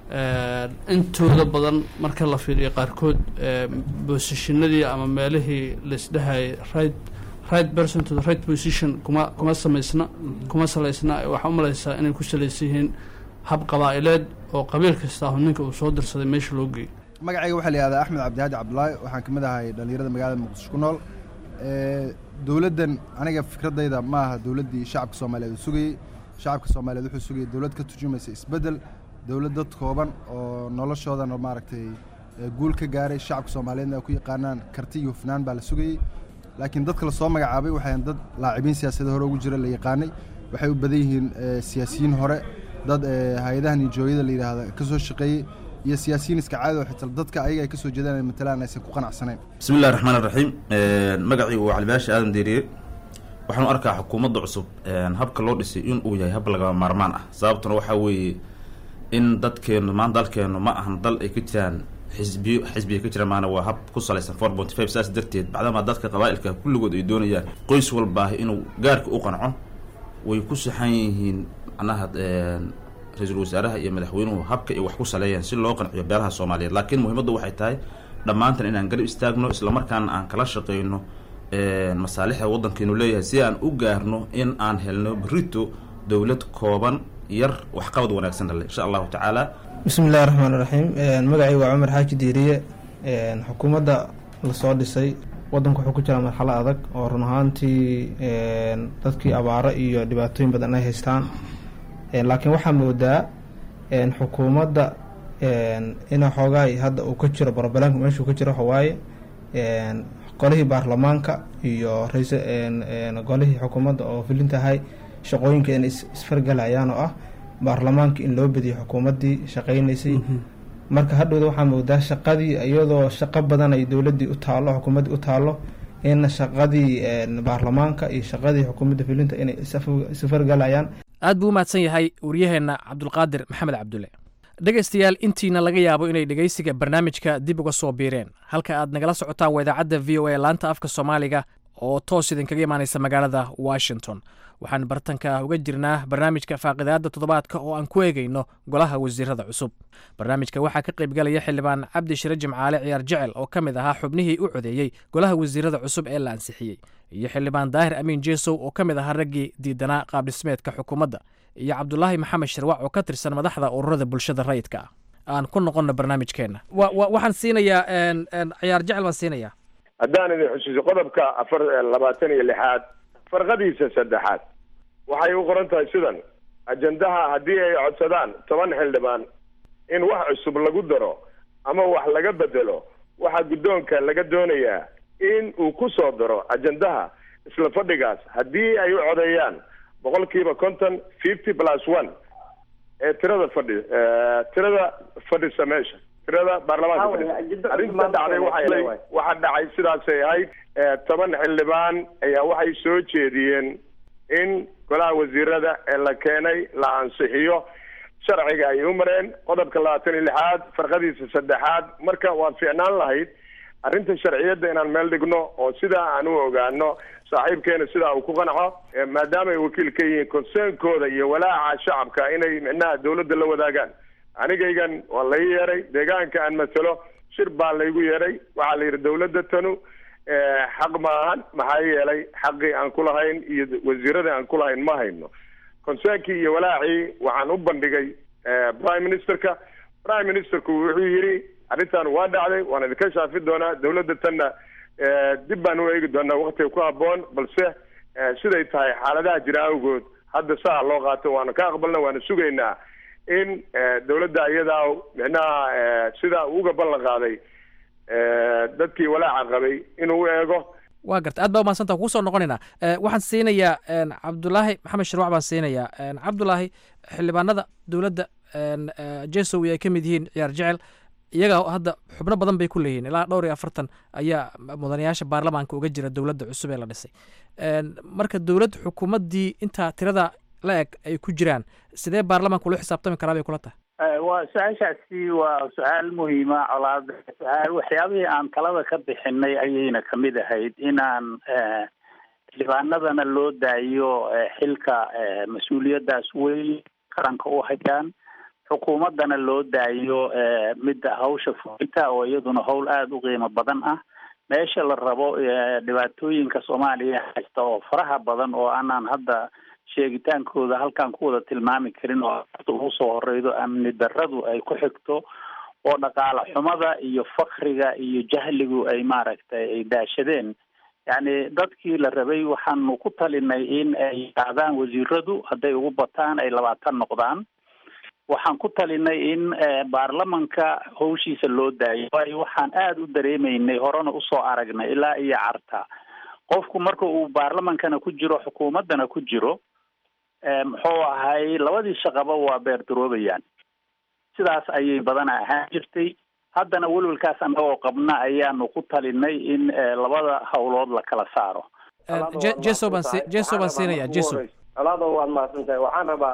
intooda badan marka la fiiriyo qaarkood bosishinadii ama meelihii laisdhahayay right right person to the right position kuma kuma samaysna kuma salaysna waxaa u malaysaa inay ku salaysan yihiin hab qabaa'ileed oo qabiil kasta ahu ninka uu soo dirsaday meesha loo geeyo magacayga waxaa la yihahdaa axmed cabdihaadi cabdulaahi waxaan ka mid ahay dhallinyarada magaalada muqdisho ku nool dowladdan aniga fikradayda ma aha dowladdii shacabka soomaaliyeed uu sugayey shacabka soomaaliyeed wuxuu sugayay dowlad ka turjumaysa isbeddel dowlad dad kooban oo noloshoodan maaragtay guul ka gaaray shacabka soomaaliyeedna ay ku yaqaanaan karti iyo hufnaan baa la sugayey laakiin dadka lasoo magacaabay waxayn dad laacibiin siyaasadda hore ugu jira la yaqaanay waxay u badan yihiin siyaasiyiin hore dad hay-adaha nijooyada la yidhaahda ka soo shaqeeyey iyo siyaasiyiin iska caadi oo xitaa dadka ayaga ay ka soo jeedaan matalaan aysan ku qanacsanayn bismi illahi raxmaan iraxiim magacii waa calibaasha aadan deeriye waxaan u arkaa xukuumadda cusub habka loo dhisay in uu yahay hab lagama maarmaan ah sababtuna waxaa weeye in dadkeenu maan dalkeenu ma ahan dal ay ka jiraan xisbiyo xisbiga ka jira maana waa hab ku salaysan four point five saas darteed bacdamaa dadka qabaa'ilka kulligood ay doonayaan qoys walbaahi inuu gaarka u qanco way ku saxan yihiin macnaha ra-iisul wasaaraha iyo madaxweynuhu habka ay wax ku saleeyaan si loo qanciyo beelaha soomaaliyeed laakiin muhiimaddu waxay tahay dhammaantan inaan garab istaagno islamarkaana aan kala shaqeyno masaalixda waddankeenu leeyahay si aan u gaarno in aan helno berito dowlad kooban yar waxqabad wanaagsan dhale insha allahu tacaala bismi illahi raxmaan iraxiim magacay waa cumar xaaji diiriye xukuumadda lasoo dhisay waddanku wuxuu ku jiraa marxalo adag oo run ahaantii dadkii abaaro iyo dhibaatooyin badan ay haystaan laakiin waxaa moodaa xukuumadda ina xoogaay hadda uu ka jiro barbalanka meeshuu ka jiro waxawaaye golihii baarlamaanka iyo rais golihii xukuumadda oo filintahay shaqooyinka inay isfargalayaan oo ah baarlamaanka in loo badiyo xukuumaddii shaqaynaysay marka hadhowda waxaa moodaa shaqadii iyadoo shaqo badan ay dowladdii u taalo xukuumaddii u taalo in shaqadii baarlamaanka iyo shaqadii xukuumadda filinta inay isfargalayaan aad buu u mahadsan yahay waryaheenna cabdulqaadir maxamed cabdulle dhegaystayaal intiina laga yaabo inay dhegaysiga barnaamijka dib uga soo biireen halka aad nagala socotaan waa idaacadda v o a laanta afka soomaaliga oo toos idinkaga imaanaysa magaalada washington waxaan bartanka uga jirnaa barnaamijka faaqidaadda toddobaadka oo aan ku eegayno golaha wasiirada cusub barnaamijka waxaa ka qaybgalaya xildhibaan cabdi shire jimcaale ciyaar jecel oo ka mid ahaa xubnihii u codeeyey golaha wasiirada cusub ee la ansixiyey iyo xildhibaan daahir amiin jeesow oo ka mid ahaa raggii diidanaa qaabdhismeedka xukuumadda iyo cabdulaahi maxamed shirwac oo ka tirsan madaxda ururada bulshada rayidka ah aan ku noqonno barnaamijkeenna waxaan siinayaa ciyaar jecel baan siinayaa haddaan idin xusuuso qodobka afar labaatan iyo lixaad farqadiisa saddexaad waxay u qoran tahay sidan ajendaha haddii ay codsadaan toban xildhibaan in wax cusub lagu daro ama wax laga bedelo waxaa guddoonka laga doonayaa in uu ku soo daro ajendaha isla fadhigaas haddii ay u codeeyaan boqolkiiba konton fifty plus one ee tirada fadhi tirada fadhisa meesha tirada baarlamaanka fadhisa arrinta dhacday waxay waxaa dhacay sidaasay ahayd toban xildhibaan ayaa waxay soo jeediyeen in golaha wasiirada ee la keenay la ansixiyo sharciga ay u mareen qodobka labaatan iyo lixaad farqadiisa saddexaad marka waa fiicnaan lahayd arrinta sharciyadda inaan meel dhigno oo sidaa aan u ogaano saaxiibkeena sidaa uu ku qanco maadaama ay wakiil ka yihiin concern-kooda iyo walaaca shacabka inay micnaha dawladda la wadaagaan anigaygan waa lai yeeray deegaanka aan masalo shir baa laygu yeeray waxaa la yidhi dawladda tanu xaq maahan maxaa yeelay xaqii aan ku lahayn iyo wasiiradii aan ku lahayn ma hayno concern-kii iyo walaacii waxaan u bandhigay prime ministerka prime ministerku wuxuu yidhi arrintan waa dhacday waan idinka shaafi doonaa dawladda tanna dib baan u eegi doonaa waktiga ku habboon balse siday tahay xaaladaha jira awgood hadda saa loo qaato waana ka aqbalna waana sugaynaa in dawladda iyadaa micnaha sida uga ballan qaaday dadkii walaaca qabay inuu eego waa garta aad baa umahadsanta kugu soo noqonaynaa waxaan siinayaa cabdulaahi maxamed shirwac baan siinayaa cabdulaahi xildhibaanada dowladda jesowi ay ka mid yihiin ciyaar jecel iyaga hadda xubno badan bay ku leeyihiin ilaa dhowr iyo afartan ayaa mudanayaasha baarlamaanka uga jira dowladda cusub ee la dhisay marka dowlad xukuumaddii intaa tirada la eg ay ku jiraan sidee baarlamaanka ula xisaabtami karaa bay kula tahay waa su-aashaasi waa su-aal muhiima colaad su-aal waxyaabihii aan talada ka bixinay ayayna kamid ahayd inaan xildhibaanadana loo daayo xilka mas-uuliyaddaas weyn qaranka u hayaan xukuumaddana loo daayo midda hawsha fulinta oo iyaduna howl aada u qiimo badan ah meesha la rabo dhibaatooyinka soomaaliya haysta oo faraha badan oo aanaan hadda sheegitaankooda halkaan ku wada tilmaami karin oo ugu soo horeydo amni darradu ay ku xigto oo dhaqaale xumada iyo fakriga iyo jahligu ay maaragtay ay daashadeen yacni dadkii la rabay waxaanu ku talinay in ay qaadaan wasiiradu hadday ugu bataan ay labaatan noqdaan waxaan ku talinay in baarlamanka hawshiisa loo daayo waayo waxaan aada u dareemaynay horena usoo aragnay ilaa iyo carta qofku marka uu baarlamankana ku jiro xukuumaddana ku jiro muxuu ahay labadii shaqaba waa beerdaroobayaan sidaas ayay badana ahaan jirtay haddana welwelkaas annagoo qabna ayaanu ku talinay in labada howlood la kala saaro jeso baan si jeso baan siinaya jeso alaado waad mahadsan tahay waxaan rabaa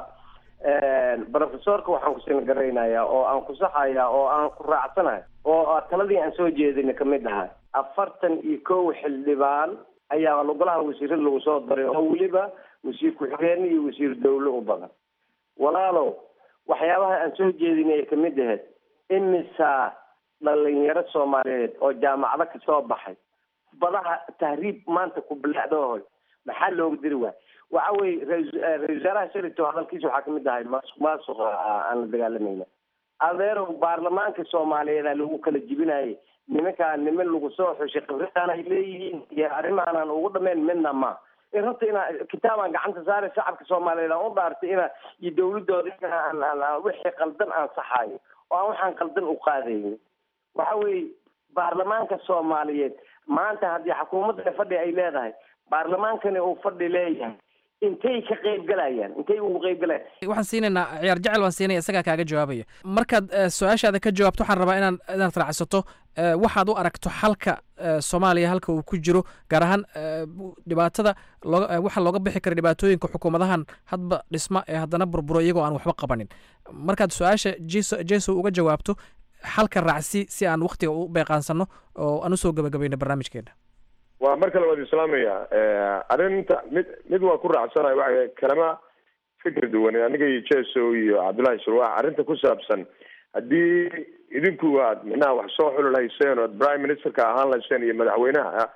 professorka waxaan ku siin garaynayaa oo aan ku saxaya oo aan ku raacsanahay oo taladii aan soo jeedina kamid ahay afartan iyo kow xildhibaan ayaa golaha wasiirada lagu soo daray oo weliba wasiir ku-xigeen iyo wasiir dawle u badan walaalow waxyaabaha aan soo jeedinay ay kamid ahayd imisa dhalinyaro soomaaliyeed oo jaamacado kasoo baxay badaha tahriib maanta ku bilaacdoohoy maxaa looga diri waay waxa weye ra-isul wasaaraha shalito hadalkiisa waxaa kamid ahay maasuq maasuqa aan la dagaalamayna adeerow baarlamaanka soomaaliyeed aa lagu kala jibinayay nimankaa niman lagu soo xushay khibradaan ay leeyihiin iyo arrimaanaan ugu dhameyn midna ma runta inaa kitaabaan gacanta saare shacabka soomaaliyeed aan u dhaartay ina iyo dawladooda inaan wixii qaldan aan saxaayo oo aan waxaan qaldan u qaadaynin waxa weeye baarlamaanka soomaaliyeed maanta haddii xukuumadda fadhi ay leedahay baarlamaankani uu fadhi leeyahay intay ka qaybgalayaan intay ugu qaybgalayaan waxaan siinaynaa ciyaar jecel waan siinaya isagaa kaaga jawaabaya markaad su-aashaada ka jawaabto waxaan rabaa inaan inaad raacsato waxaad u aragto xalka soomaaliya halka uu ku jiro gaar ahaan dhibaatada looga waxa looga bixi kara dhibaatooyinka xukuumadahan hadba dhisma ee haddana burburo iyagoo aan waxba qabanin markaad su-aasha jeso jeso uga jawaabto xalka raacsi si aan waktiga u beeqaansano oo aan usoo gabagabayno barnaamijkeena waa mar kale waad islaamaya arrinta mid mid waa ku raacsanayo waxa kalama fikir duwan aniga iyo jeso iyo cabdullahi shirwac arrinta ku saabsan haddii idinku aad micnaha wax soo xuli lahayseen ood prime ministerka ahaan lahayseen iyo madaxweynaha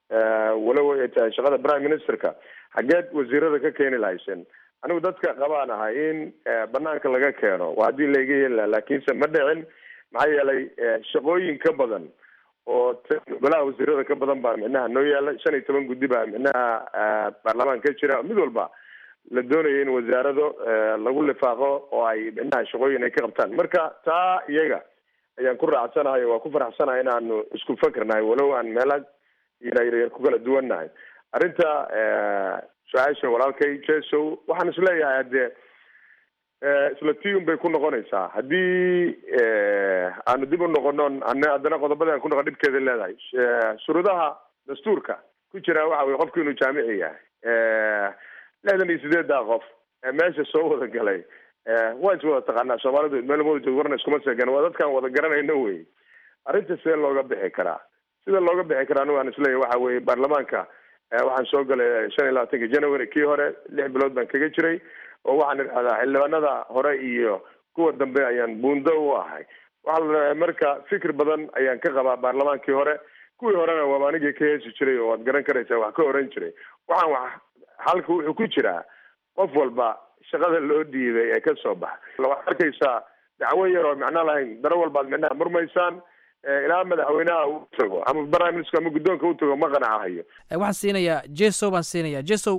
walow ay tahay shaqada prime ministerka xageed wasiirada ka keeni lahayseen anigu dadka qabaan ahay in banaanka laga keeno waa haddii laiga yeeli laha laakiinse ma dhicin maxaa yeelay shaqooyin ka badan oo golaha wasiirada ka badan baa micnaha noo yaala shan iyo toban guddi baa micnaha baarlamaan ka jira mid walba la doonaya in wasaarado lagu lifaaqo oo ay micnaha shaqooyin ay ka qabtaan marka taa iyaga ayaan ku raacsanahay waa ku faraxsanahay inaanu isku fakernahay walow aan meela yaryar ku kala duwannahay arrinta su-aasha walaalkay jeso waxaan isleeyahay haddee isla tiun bay ku noqonaysaa haddii aanu dib u noqono haddana qodobada aan ku noqon dhibkeeda leedahay shuruudaha dastuurka ku jira waxa weye qofku inuu jaamici yahay lixdan iyo sideeddaa qof meesha soo wada galay waa is wada taqaanaa soomaalidu meel wada joog warna iskuma seegan waa dadkaan wada garanayno wey arrinta see looga bixi karaa sida looga bixi kara anigu aan isleeyahy waxa weeye baarlamaanka waxaan soo galay shan iyo labaatanka january kii hore lix bilood baan kaga jiray oo waxaan idhahdaa xildhibaanada hore iyo kuwa dambe ayaan buundo u ahay waxaa la rabaa marka fikir badan ayaan ka qabaa baarlamaankii hore kuwii horena waaba anigii ka heesi jiray oo waad garan karaysaa wax ka oran jiray waxaan wax halka wuxuu ku jiraa qof walba shaqada loo dhiibay ee ka soo baxa waxaad arkaysaa dacwo yar oo macno lahayn daro walbaad micnaha murmaysaan ilaa madaxweynaha uu tago ama prime minister ama guddoonka u tago ma qanacahayo waxaan siinayaa jesow baan siinayaa jesow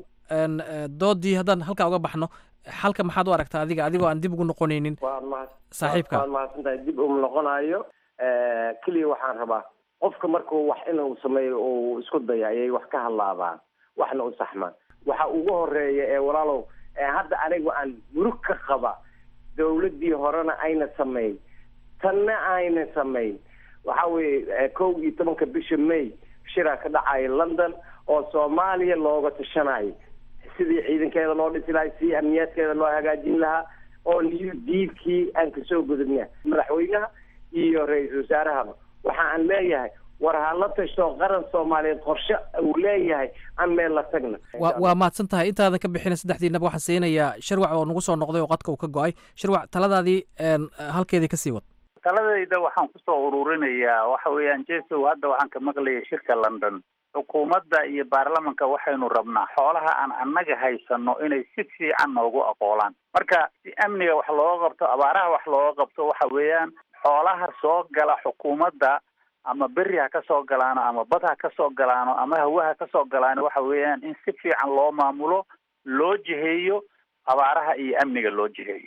doodii haddaan halkaa uga baxno xalka maxaad u aragtaa adiga adigoo aan dib ugu noqonaynin saaxiibka waad mahadsantahay dib uma noqonayo keliya waxaan rabaa qofka markuu wax inuu sameeyo uu isku daya ayay wax ka hadlaadaan waxna u saxmaan waxa ugu horeeya ee walaalow hadda anigu aan murug ka qaba dawladdii horena ayna samayn tanna ayna samayn waxa weeye kow iyo tobanka bisha may shiraa ka dhacaya london oo soomaaliya looga tashanayo sidii ciidankeeda loo dhisi lahay si amniyaadkeeda loo hagaajin lahaa oo new diilkii aan kasoo gudubna madaxweynaha iyo ra-iisul wasaarahaba waxa aan leeyahay war ha la tashto qaran soomaaliyeed qorshe uu leeyahay aan meel la tagna wa waa mahadsan tahay intaadan ka bixina saddexdiinaba waxaan siinayaa shirwac oo nagu soo noqday oo qadka uu ka go-ay shirwac taladaadii halkeedii kasii wad taladayda waxaan kusoo ururinayaa waxa weeyaan jesow hadda waxaan ka maqlayay shirka london xukuumadda iyo baarlamanka waxaynu rabnaa xoolaha aan annaga haysano inay si fiican noogu aqoolaan marka si amniga wax looga qabto abaaraha wax looga qabto waxa weeyaan xoolaha soo gala xukuumadda ama beri ha kasoo galaano ama bad ha kasoo galaano ama hawa ha kasoo galaano waxa weeyaan in si fiican loo maamulo loo jiheeyo abaaraha iyo amniga loo jiheeyo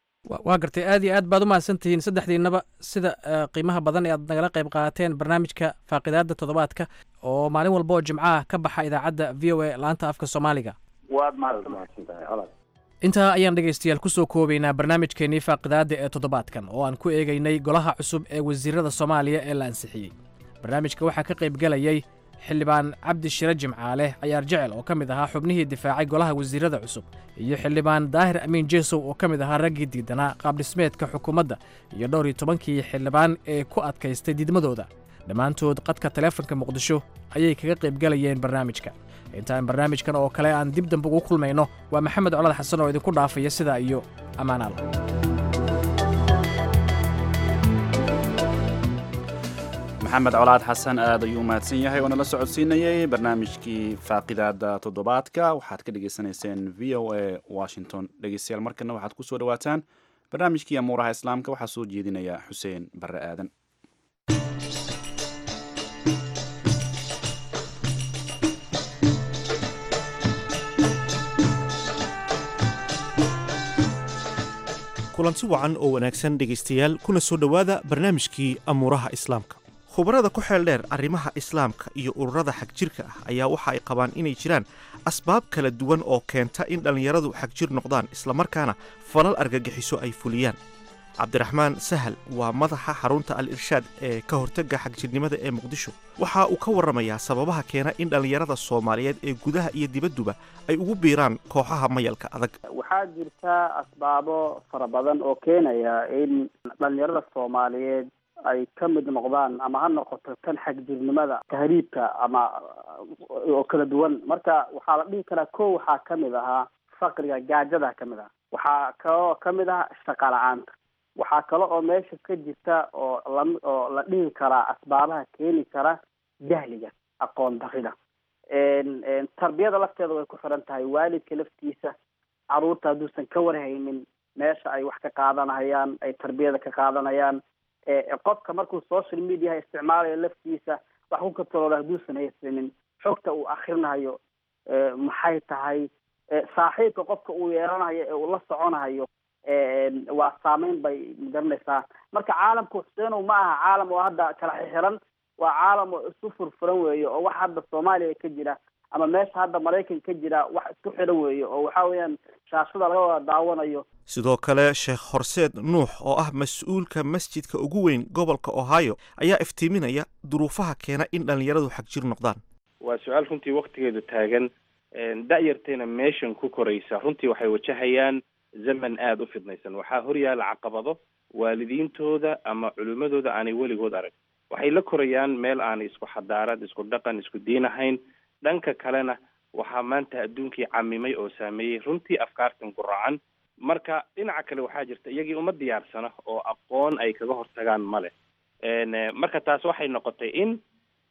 waa gartay aad iyo aad baad u mahadsan tihiin saddexdiinaba sida qiimaha badan ee aad nagala qayb qaateen barnaamijka faaqidaada toddobaadka oo maalin walba oo jimcaha ka baxa idaacadda v o a laanta afka soomaaliga waad mahadsantahay intaa ayaan dhegaystayaal kusoo koobaynaa barnaamijkeennii faaqidaada ee toddobaadkan oo aan ku eegaynay golaha cusub ee wasiirada soomaaliya ee la ansixiyey barnaamijka waxaa ka qayb gelayay xildhibaan cabdi shire jimcaale cayaar jecel oo ka mid ahaa xubnihii difaacay golaha wasiirada cusub iyo xildhibaan daahir amiin jeesow oo ka mid ahaa raggii diidanaa qaabdhismeedka xukuumadda iyo dhowr iyo tobankii xildhibaan ee ku adkaystay diidmadooda dhammaantood qadka taleefanka muqdisho ayay kaga qayb gelayeen barnaamijka intaan barnaamijkan oo kale aan dib dambe ugu kulmayno waa maxamed colad xasan oo idinku dhaafaya sidaa iyo ammaanaal maxamed colaad xasan aad ayuu umahadsan yahay oo nala socodsiinayey barnaamijkii faaqidaada toddobaadka waxaad ka dhagaysanayseen v o a washington dhegeystayaal markana waxaad ku soo dhawaataan barnaamijkii amuuraha islaamka waxaa soo jeedinaya xuseen barre aadan kulanti wacan oo wanaagsan dhegaystayaal kuna soo dhowaada barnaamijkii amuuraha islaamka khubarada ku xeel dheer arrimaha islaamka iyo ururada xagjirka ah ayaa waxa ay qabaan inay jiraan asbaab kala duwan oo keenta in dhallinyaradu xagjir noqdaan islamarkaana falal argagixiso ay fuliyaan cabdiraxmaan sahal waa madaxa xarunta al irshaad ee ka hortagga xagjirnimada ee muqdisho waxa uu ka warramayaa sababaha keena in dhallinyarada soomaaliyeed ee gudaha iyo dibadduba ay ugu biiraan kooxaha mayalka adag waxaa jirta asbaabo fara badan oo keenaya in dhalinyarada soomaaliyeed ay ka mid noqdaan ama ha noqoto kan xagjirnimada tahriibka ama oo kala duwan marka waxaa la dhihi karaa ko waxaa kamid ahaa faqriga gaajada kamid ah waxaa kaloo kamid ah shaqa la-aanta waxaa kale oo meesha ka jirta oo la oo la dhihi karaa asbaabaha keeni kara jahliga aqoon darida tarbiyada lafteeda way ku xiran tahay waalidka laftiisa caruurta hadduusan ka warhaynin meesha ay wax ka qaadanayaan ay tarbiyada ka qaadanayaan qofka markuu social mediaha isticmaalayo laftiisa wax ku katalooda hadduusan haysanin xogta uu akrinayo maxay tahay saaxiibka qofka uu yeelanayo ee uu la soconayo waa saameyn bay magaranaysaa marka caalamka xuseenow ma aha caalam oo hadda kala xixiran waa caalam oo isu furfuran weeye oo wax hadda soomaaliya ka jira ama meesha hadda maraykan ka jira wax isku xiran weeye oo waxa weeyaan shaashada laga wada daawanayo sidoo kale sheekh horseed nuux oo ah mas-uulka masjidka ugu weyn gobolka ohio ayaa iftiiminaya duruufaha keena in dhallinyaradu xagjir noqdaan waa su-aal runtii waktigeedu taagan da-yartayna meeshan ku koraysa runtii waxay wajahayaan zaman aada u fidnaysan waxaa horyaala caqabado waalidiintooda ama culimadooda aanay weligood arag waxay la korayaan meel aan isku xadaarad isku dhaqan isku diin ahayn dhanka kalena waxaa maanta adduunkii camimay oo saameeyey runtii afkaartan guracan marka dhinaca kale waxaa jirta iyagii uma diyaarsana oo aqoon ay kaga hortagaan male marka taas waxay noqotay in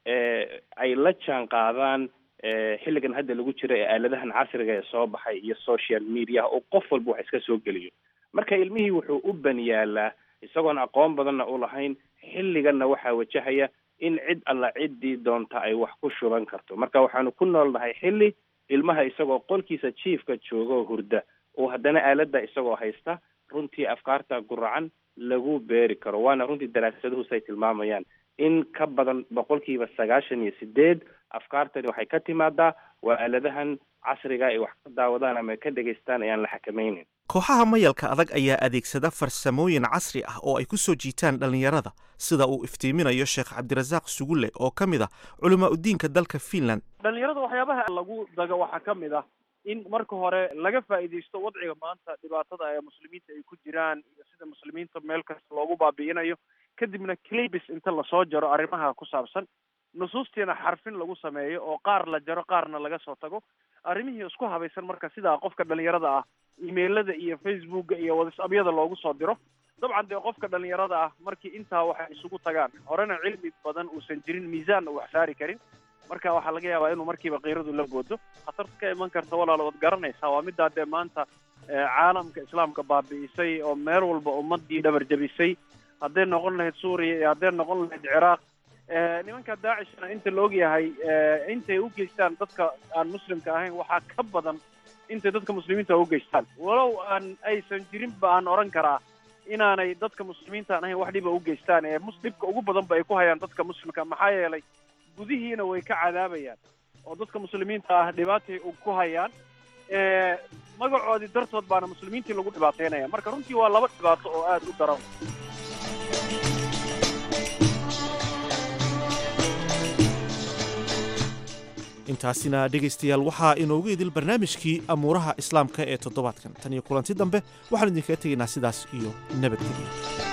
ay la jaan qaadaan xilligan hadda lagu jiro ee aaladahan casriga ee soo baxay iyo social mediaha oo qof walba wax iska soo geliyo marka ilmihii wuxuu u baniyaalaa isagoon aqoon badanna u lahayn xilliganna waxaa wajahaya in cid alla ciddii doonta ay wax ku shuban karto marka waxaanu ku noolnahay xilli ilmaha isagoo qolkiisa jiifka jooga oo hurda oo haddana aaladda isagoo haysta runtii afkaarta guracan lagu beeri karo waana runtii daraasaduhus ay tilmaamayaan in ka badan boqolkiiba sagaashan iyo sideed afkaartani waxay ka timaadaa waa aaladahan casriga ay wax ka daawadaan ama ka dhegaystaan ayaan la xakamaynin kooxaha mayalka adag ayaa adeegsada farsamooyin casri ah oo ay ku soo jiitaan dhallinyarada sida uu iftiiminayo sheekh cabdirasaaq sugulle oo ka mid ah culamaa udiinka dalka finland dhallinyarada waxyaabaha lagu dago waxaa ka mid ah in marka hore laga faa'iidaysto wadciga maanta dhibaatada ee muslimiinta ay ku jiraan iyo sida muslimiinta meel kasta loogu baabi'inayo kadibna clibis inta lasoo jaro arrimaha ku saabsan nusuustiina xarfin lagu sameeyo oo qaar la jaro qaarna laga soo tago arrimihii isku habaysan marka sidaa qofka dhalinyarada ah emailada iyo facebooka iyo whatsappyada loogu soo diro dabcan dee qofka dhalinyarada ah markii intaa waxay isugu tagaan horena cilmi badan uusan jirin miisaanna wax saari karin marka waxaa laga yaabaa inuu markiiba kiiradu la boodo khatarta ka iman karta walaal waad garanaysaa waa middaa dee maanta caalamka islaamka baabi'isay oo meel walba ummadii dhabar jabisay hadday noqon lahayd suuriya iyo hadday noqon lahayd ciraaq nimanka daacishna inta la ogyahay intay u geystaan dadka aan muslimka ahayn waxaa ka badan intay dadka muslimiinta u geystaan walow aan aysan jirinba aan odhan karaa inaanay dadka muslimiintaan ahayn wax dhiba u geystaan ee dhibka ugu badanba ay ku hayaan dadka muslimka maxaa yeelay gudihiina way ka cadaabayaan oo dadka muslimiinta ah dhibaatay ku hayaan magacoodii dartood baana muslimiintii lagu dhibaateynaya marka runtii waa laba dhibaato oo aada u daran intaasina dhegaystayaal waxaa inoogu idil barnaamijkii amuuraha islaamka ee toddobaadkan tan iyo kulanti dambe waxaan idinkaga tegaynaa sidaas iyo nabadgelyo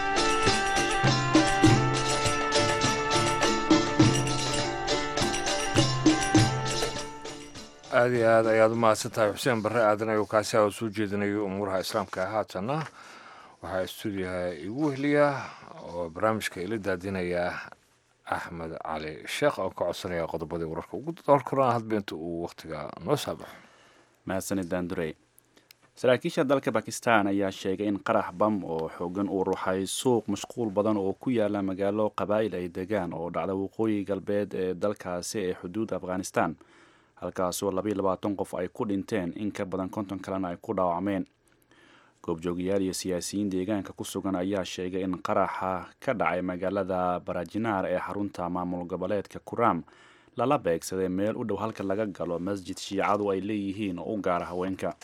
aada iyo aad ayaad u mahadsan tahay xuseen barre aadan ayuu kaasi a soo jeedinayo umuuraha islaamka haatanna waxaa stuudiyaha igu wehliya oo barnaamijka ila daadinaya axmed cali sheekh oo ka codsanaya qodobadii wararka ugu doorkana hadba inta uu wakhtiga noo saabaxo mahadsanid daandurey saraakiisha dalka bakistan ayaa sheegay in qarax bam oo xoogan uu ruxay suuq mashquul badan oo ku yaala magaalo qabaa'il ay degaan oo dhacda waqooyi galbeed ee dalkaasi ee xuduudda afghanistan halkaasoo labaiyo labaatan qof ay ku dhinteen in ka badan konton kalena ay ku dhaawacmeen goobjoogayaal iyo siyaasiyiin deegaanka ku sugan ayaa sheegay in qaraxa ka dhacay magaalada barajinaar ee xarunta maamul goboleedka kuram lala beegsaday meel u dhow halka laga galo masjid shiicadu ay leeyihiin oo u gaara haweenka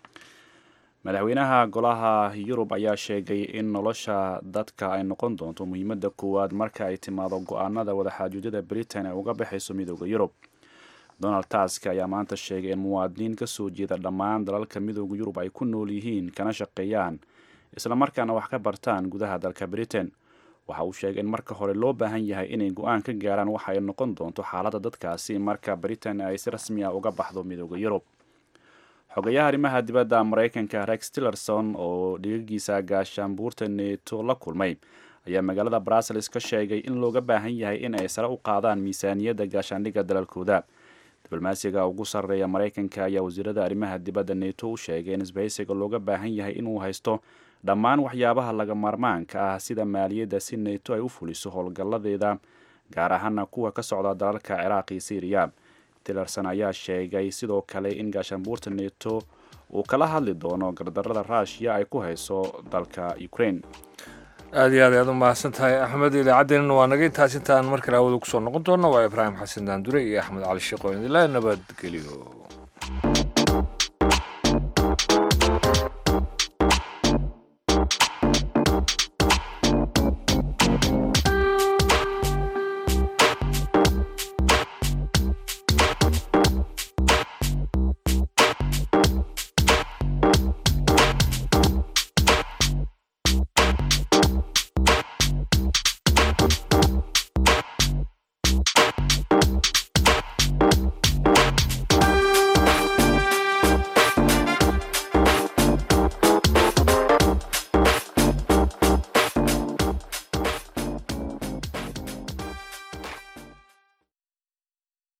madaxweynaha golaha yurub ayaa sheegay in nolosha dadka ay noqon doonto muhiimadda koowaad marka ay timaado go-aanada wadaxaajuudyada britain ee uga baxayso midooda yurub donald task ayaa maanta sheegay in muwaadiniin ka soo jeeda dhammaan dalalka midooda yurub ay ku nool yihiin kana shaqeeyaan islamarkaana wax ka bartaan gudaha dalka britain waxa uu sheegay in marka hore loo baahan yahay inay go-aan ka gaaraan waxa ay noqon doonto xaaladda dadkaasi marka britain ay si rasmi ah uga baxdo midooda yurub xogayaha arrimaha dibadda maraykanka rex tillerson oo dhigagiisa gaashaanbuurta neeto la kulmay ayaa magaalada brussels ka sheegay in looga baahan yahay in ay sare u qaadaan miisaaniyadda gaashaandhigga dalalkooda diblomaasiga ugu sarreeya maraykanka ayaa wasiirada arrimaha dibadda neto u sheegay in isbahaysiga looga baahan yahay inuu haysto dhammaan waxyaabaha laga maarmaanka ah sida maaliyadda si neto ay u fuliso howlgalladeeda gaar ahaana kuwa ka socda dalalka ciraaq iyo syriya tillerson ayaa sheegay sidoo kale in gaashaanbuurta neto uu kala hadli doono gardarada ruushiya ay ku hayso dalka ukraine aada iyo aad ayaad u mahadsan tahay axmed idaacaddeenna waa naga intaas intaan mar kale hawada kusoo noqon doona waa ibraahim xasan daandure iyo axmed cali sheekh oo idinla nabadgeliyo